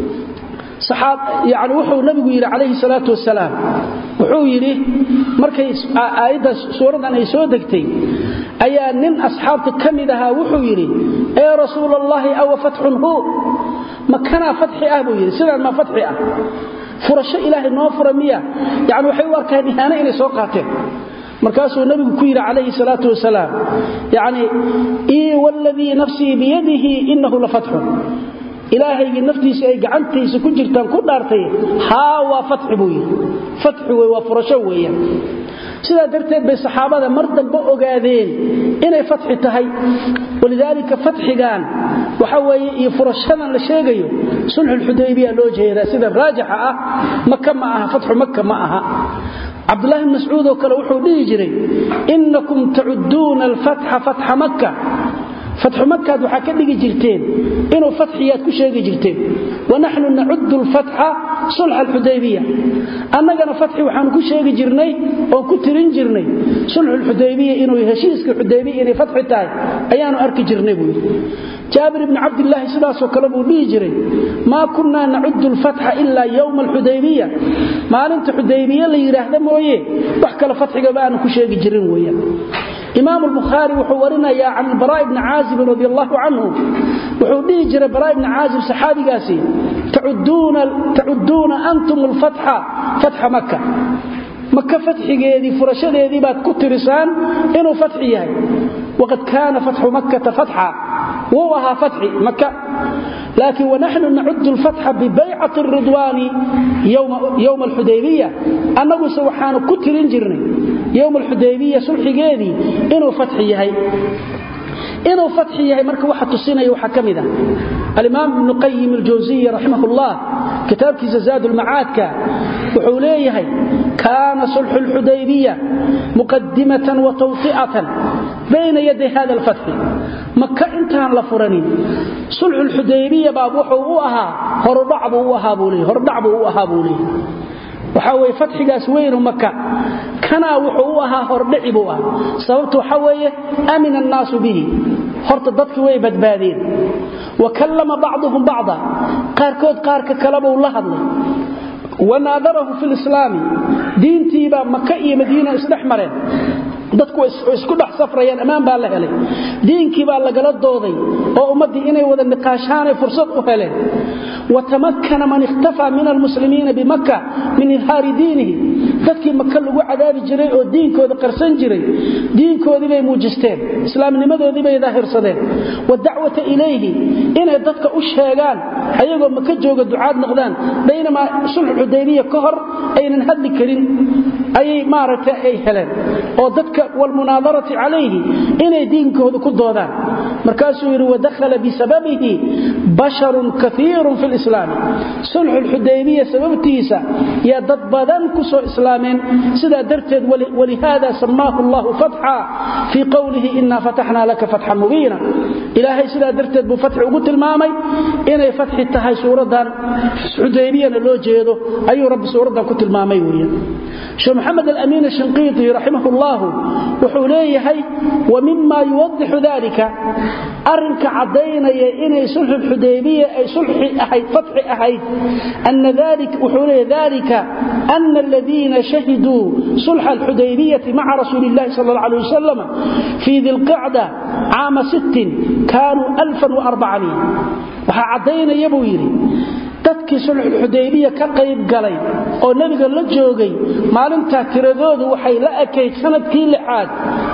yani wuxuu nabigu yidhi calayhi salaatu wasalaam wuxuu yidhi markay aayadda suuradan ay soo degtay ayaa nin asxaabta ka mid ahaa wuxuu yidhi ee rasuul allahi awa fatxun hu ma kanaa fatxi ah buu yidhi sidaan maa fatxi ah furasho ilaahay noo fura miya yani waxay u arkaan ihaano inay soo qaateen markaasuu nabigu ku yidhi calayhi salaatu wasalaam yani ii waladii nafsii biyadihi inahu la fatxun ilaahaygii naftiisa ay gacantiisa ku jirtaan ku dhaartay haa waa fatxi buu yidhi fatxi wey waa furasho weeyaan sidaa darteed bay saxaabada mar dambe ogaadeen inay fatxi tahay walidaalika fatxigan waxa weeye iyo furashadan la sheegayo sulxulxudaybiya loo jeedaa sida raajixa ah maka ma aha fatxu maka ma aha cabdulahi bn mascuud oo kale wuxuu dhihi jiray inakum tacuduuna alfatxa fatxa makka fatxu makaad waxaa ka dhigi jirteen inuu fatxiyaad ku sheegi jirteen wanaxnu nacudu lfatxa sulxa alxudaybiya annagana fatxi waxaanu ku sheegi jirnay oon ku tirin jirnay sulxulxudaybiya inuu heshiiska xudaybiya inay fatxi tahay ayaanu arki jirnay buu yidhi jaabir ibni cabdilaahi sidaasoo kale buu dhihi jiray maa kunnaa nacudu lfatxa ilaa yowma alxudaybiya maalinta xudaybiye la yidhaahda mooye wax kale fatxigaba aanu ku sheegi jirin weeyaan imaam albukhaari wuxuu warinayaa can baraa bni caazibin radi allahu canhu wuxuu dhihi jiray baraa ibni caazib saxaabigaasi tacuduuna antum alfatxa fatxa maka maka fatxigeedii furashadeedii baad ku tirisaan inuu fatxi yahay waqad kaana fatxu makkata fatxa wuu ahaa fatxi maka laakiin wanaxnu nacudu lfatxa bibaycati ridwaani yowma alxudaybiya annaguse waxaanu ku tirin jirnay yowma alxudaybiya sulxigeedii inuu fatxi yahay inuu fatxi yahay marka waxa tusinaya waxaa ka mid ah alimaam ibnu qayim aljawsiyi raximah ullah kitaabkiisa zaad ulmacaadka wuxuu leeyahay kaana sulxu lxudaybiya muqadimatan wa tawsi'atan bayna yaday hada alfatxi maka intaan la furanin sulxu lxudaybiya baa wuxuu u ahaa hordhac buu u ahaa buu leeyahy hordhac buu u ahaa buu leeyahy waxaa weye fatxigaas weynu maka kanaa wuxuu u ahaa hordhici buu ah sababtu waxa weeye amina annaasu bihi horta dadki way badbaadeen wa kallama bacduhum bacda qaarkood qaarka kalebuu la hadlay wa naadarahu fi lislaami diintiibaa maka iyo madiina isdhex mareen dadku isku dhex safrayaan ammaan baa la helay diinkii baa lagala dooday oo ummaddii inay wada niqaashaanay fursad u heleen watamakana man ikhtafaa min almuslimiina bimaka min ilhaari diinihi dadkii maka lagu cadaabi jiray oo diinkooda qarsan jiray diinkoodii bay muujisteen islaamnimadoodii bay daahirsadeen wadacwata ilayhi inay dadka u sheegaan ayagoo maka jooga ducaad noqdaan baynamaa sulxu xudaybiya ka hor aynan hadli karin ayay maaragtay ay heleen oo dadka walmunaadarati calayhi inay diinkooda ku doodaan markaasuu yidhi wadakhala bisababihi basharun kaiirun fi lislaami sulxu lxudaybiya sababtiisa yaa dad badan ku soo islaameen sidaa darteed walihaada samaahu allahu fatxa fii qowlihi inaa fataxnaa laka fatxan mubiina ilaahay sidaa darteed buu fatxi ugu tilmaamay inay fatxi tahay suuraddan xudaybiyana loo jeedo ayuu rabbi suuraddan ku tilmaamay weeye sheekh maxamed alamiin ashinqiiti raximah ullahu wuxuu leeyahay wa mima yuwadixu dalika arinka caddaynaya inay sulxu xudaybiya ay sulxi ahayd fatxi ahayd ana wuxuu leeyahy dalika ana aladiina shahiduu sulxa alxudaybiyati maca rasuuli illahi sal alla alay wasalam fii dilqicda caama sittin kaanuu alfan waarbacanin waxaa caddaynaya buu yidhi dadkii sulxulxudaybiya ka qayb galay oo nebiga la joogay maalintaa tiradoodu waxay la ekayd sanadkii lixaad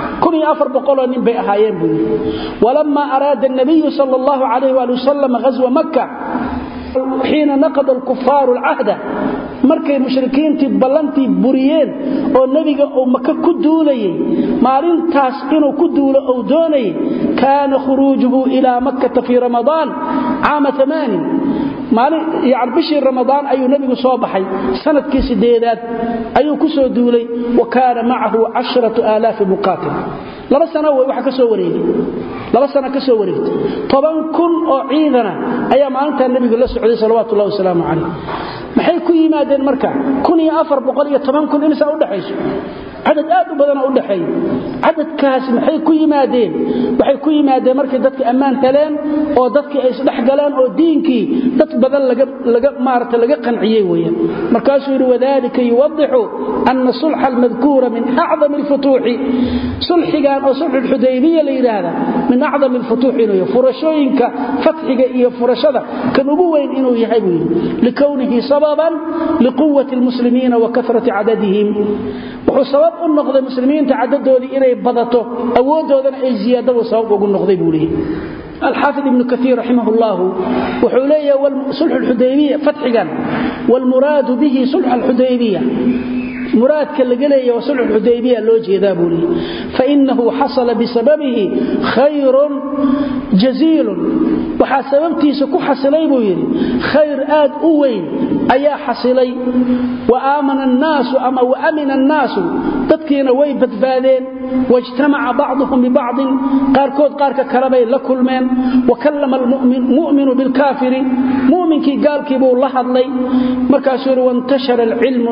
oo nin bay ahaayeen buu yidhi walammaa araada nabiyu sal allahu calayh waali wasalam ghaswa makka xiina naqada alkufaaru alcahda markay mushrikiintii ballantii buriyeen oo nebiga uu maka ku duulayay maalintaas inuu ku duulo ou doonayay kaana khuruujuhu ilaa makkata fii ramadaan caama amaanin maalin bishii ramadaan ayuu nebigu soo baxay sanadkii sideedaad ayuu ku soo duulay wa kaana macahu casharatu aalaafi muqaatil laba sana way waxa ka soo wareegay laba sana ka soo wareegtay toban kun oo ciidana ayaa maalintaa nebigu la socday salawaatu ullahi wasalaamu calayh maxay ku yimaadeen marka kun iyo afar boqol iyo toban kun imisaa udhexayso cadad aad u badana u dhaxeeya cadadkaasi maxay ku yimaadeen waxay ku yimaadeen markay dadka ammaan heleen oo dadkii ay isdhex galeen oo diinkii dad badan laga maarata laga qanciyey weeyaan markaasuu yidhi wadalika yuwadixu ana sulxa almadkuura min acdami alfutuuxi sulxigan oo sulxu lxudaybiya la yidhaahda min acdami alfutuux inuu yahay furashooyinka fatxiga iyo furashada kan ugu weyn inuu yahay buu yidhi likownihi sababan liquwati almuslimiina wa kasrati cadadihim wuxuu sabab u noqday muslimiinta cadadoodii inay badato awoodoodana ay ziyaadadu sabab ugu noqday buu leeyahy alxaafid ibnu kaiir raximah llahu wuxuu leeyahay sulxu xudaybiya fatxigan wlmuraadu bihi sulxa alxudaybiya muraadka laga leeya waa sulxu xudaybiya loo jeedaa buu leey fainahu xasala bisababihi khayrun jaziilun waxaa sababtiisa ku xasilay buu yidhi khayr aad u weyn ayaa xasilay wa aamana annaasu ama wa amina annaasu dadkiina way badbaadeen wاجtamaca bacduhum bibacضin qaarkood qaarka kalebay la kulmeen wakallama muminu bilkaafiri muminkii gaalkii buu la hadlay markaasuu yidhi wاntashara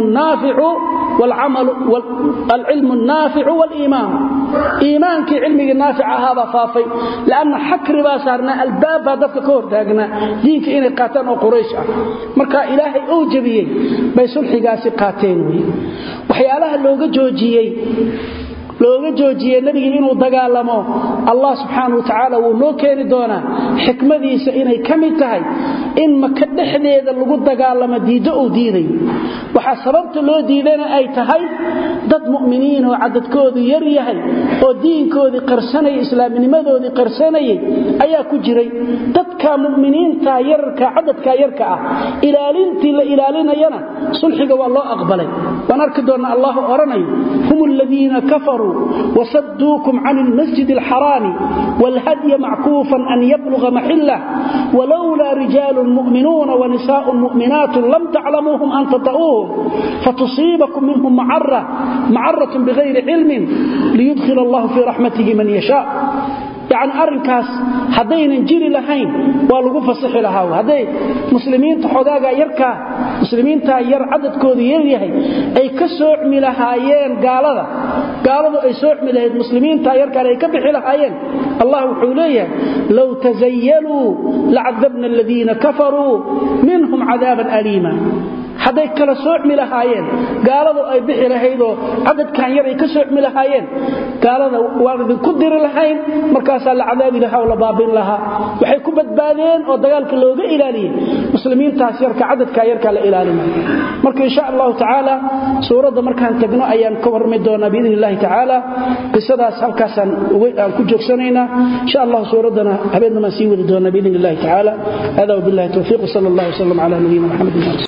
alcilmu الnaaficu wاliimaan iimaankii cilmigii naafic ahaabaa faafay lanna xakri baa saarnaa albaab baa dadka ka hortaagnaa diinka inay qaataan oo quraysh ah marka ilaahay uu jebiyey bay sulxigaasi qaateen wy waxyaalaha looga joojiyey looga joojiyey nebigii inuu dagaalamo allah subxaana wa tacaala wuu noo keeni doonaa xikmadiisa inay ka mid tahay in maka dhexdeeda lagu dagaalamo diiddo uu diidayo waxaa sababta loo diidana ay tahay dad mu'miniin oo cadadkoodu yar yahay oo diinkoodii qarsanayay islaamnimadoodii qarsanayay ayaa ku jiray dadka mu'miniinta yararka cadadka yarka ah ilaalintii la ilaalinayana sulxiga waa loo aqbalay waan arki doonna allahu odhanayo hum aladiina kafaruu وصدوكم عن المسجد الحرام والهدي معكوفا أن يبلغ محله ولولا رجال مؤمنون ونساء مؤمنات لم تعلموهم أن تطؤوهم فتصيبكم منهم معرة معرة بغير علم ليدخل الله في رحمته من يشاء yani arinkaas haddaynan jiri lahayn waa lagu fasixi lahaa hadday muslimiinta xogaaga yarkaa muslimiintaa yar cadadkoodu yaryahay ay ka soocmi lahaayeen gaalada gaaladu ay soocmi lahayd muslimiinta yarkaan ay ka bixi lahaayeen allah wuxuu leeyahay low tazayaluu lacadabna aladiina kafaruu minhum cadaaban aliima hadday kala soocmi lahaayeen gaaladu ay bixi lahaydoo cadadkan yar ay ka soocmi lahaayeen gaalada waan idinku diri lahayn markaasaa la cadaabi lahaa oo la baabin lahaa waxay ku badbaadeen oo dagaalka looga ilaaliyey muslimiintaas yarka cadadkaa yarkaa la ilaalinay marka insha allahu tacaala suuradda markaan tagno ayaan ka warrami doonaa biidn illahi tacaala qisadaas halkaasaan aan ku joogsanaynaa insha allahu suuraddana habeennamaan sii wadi doonaa biidn illahi tacaala hada wabillahi towfiiq sal allah wslam cala nabiyina maxamed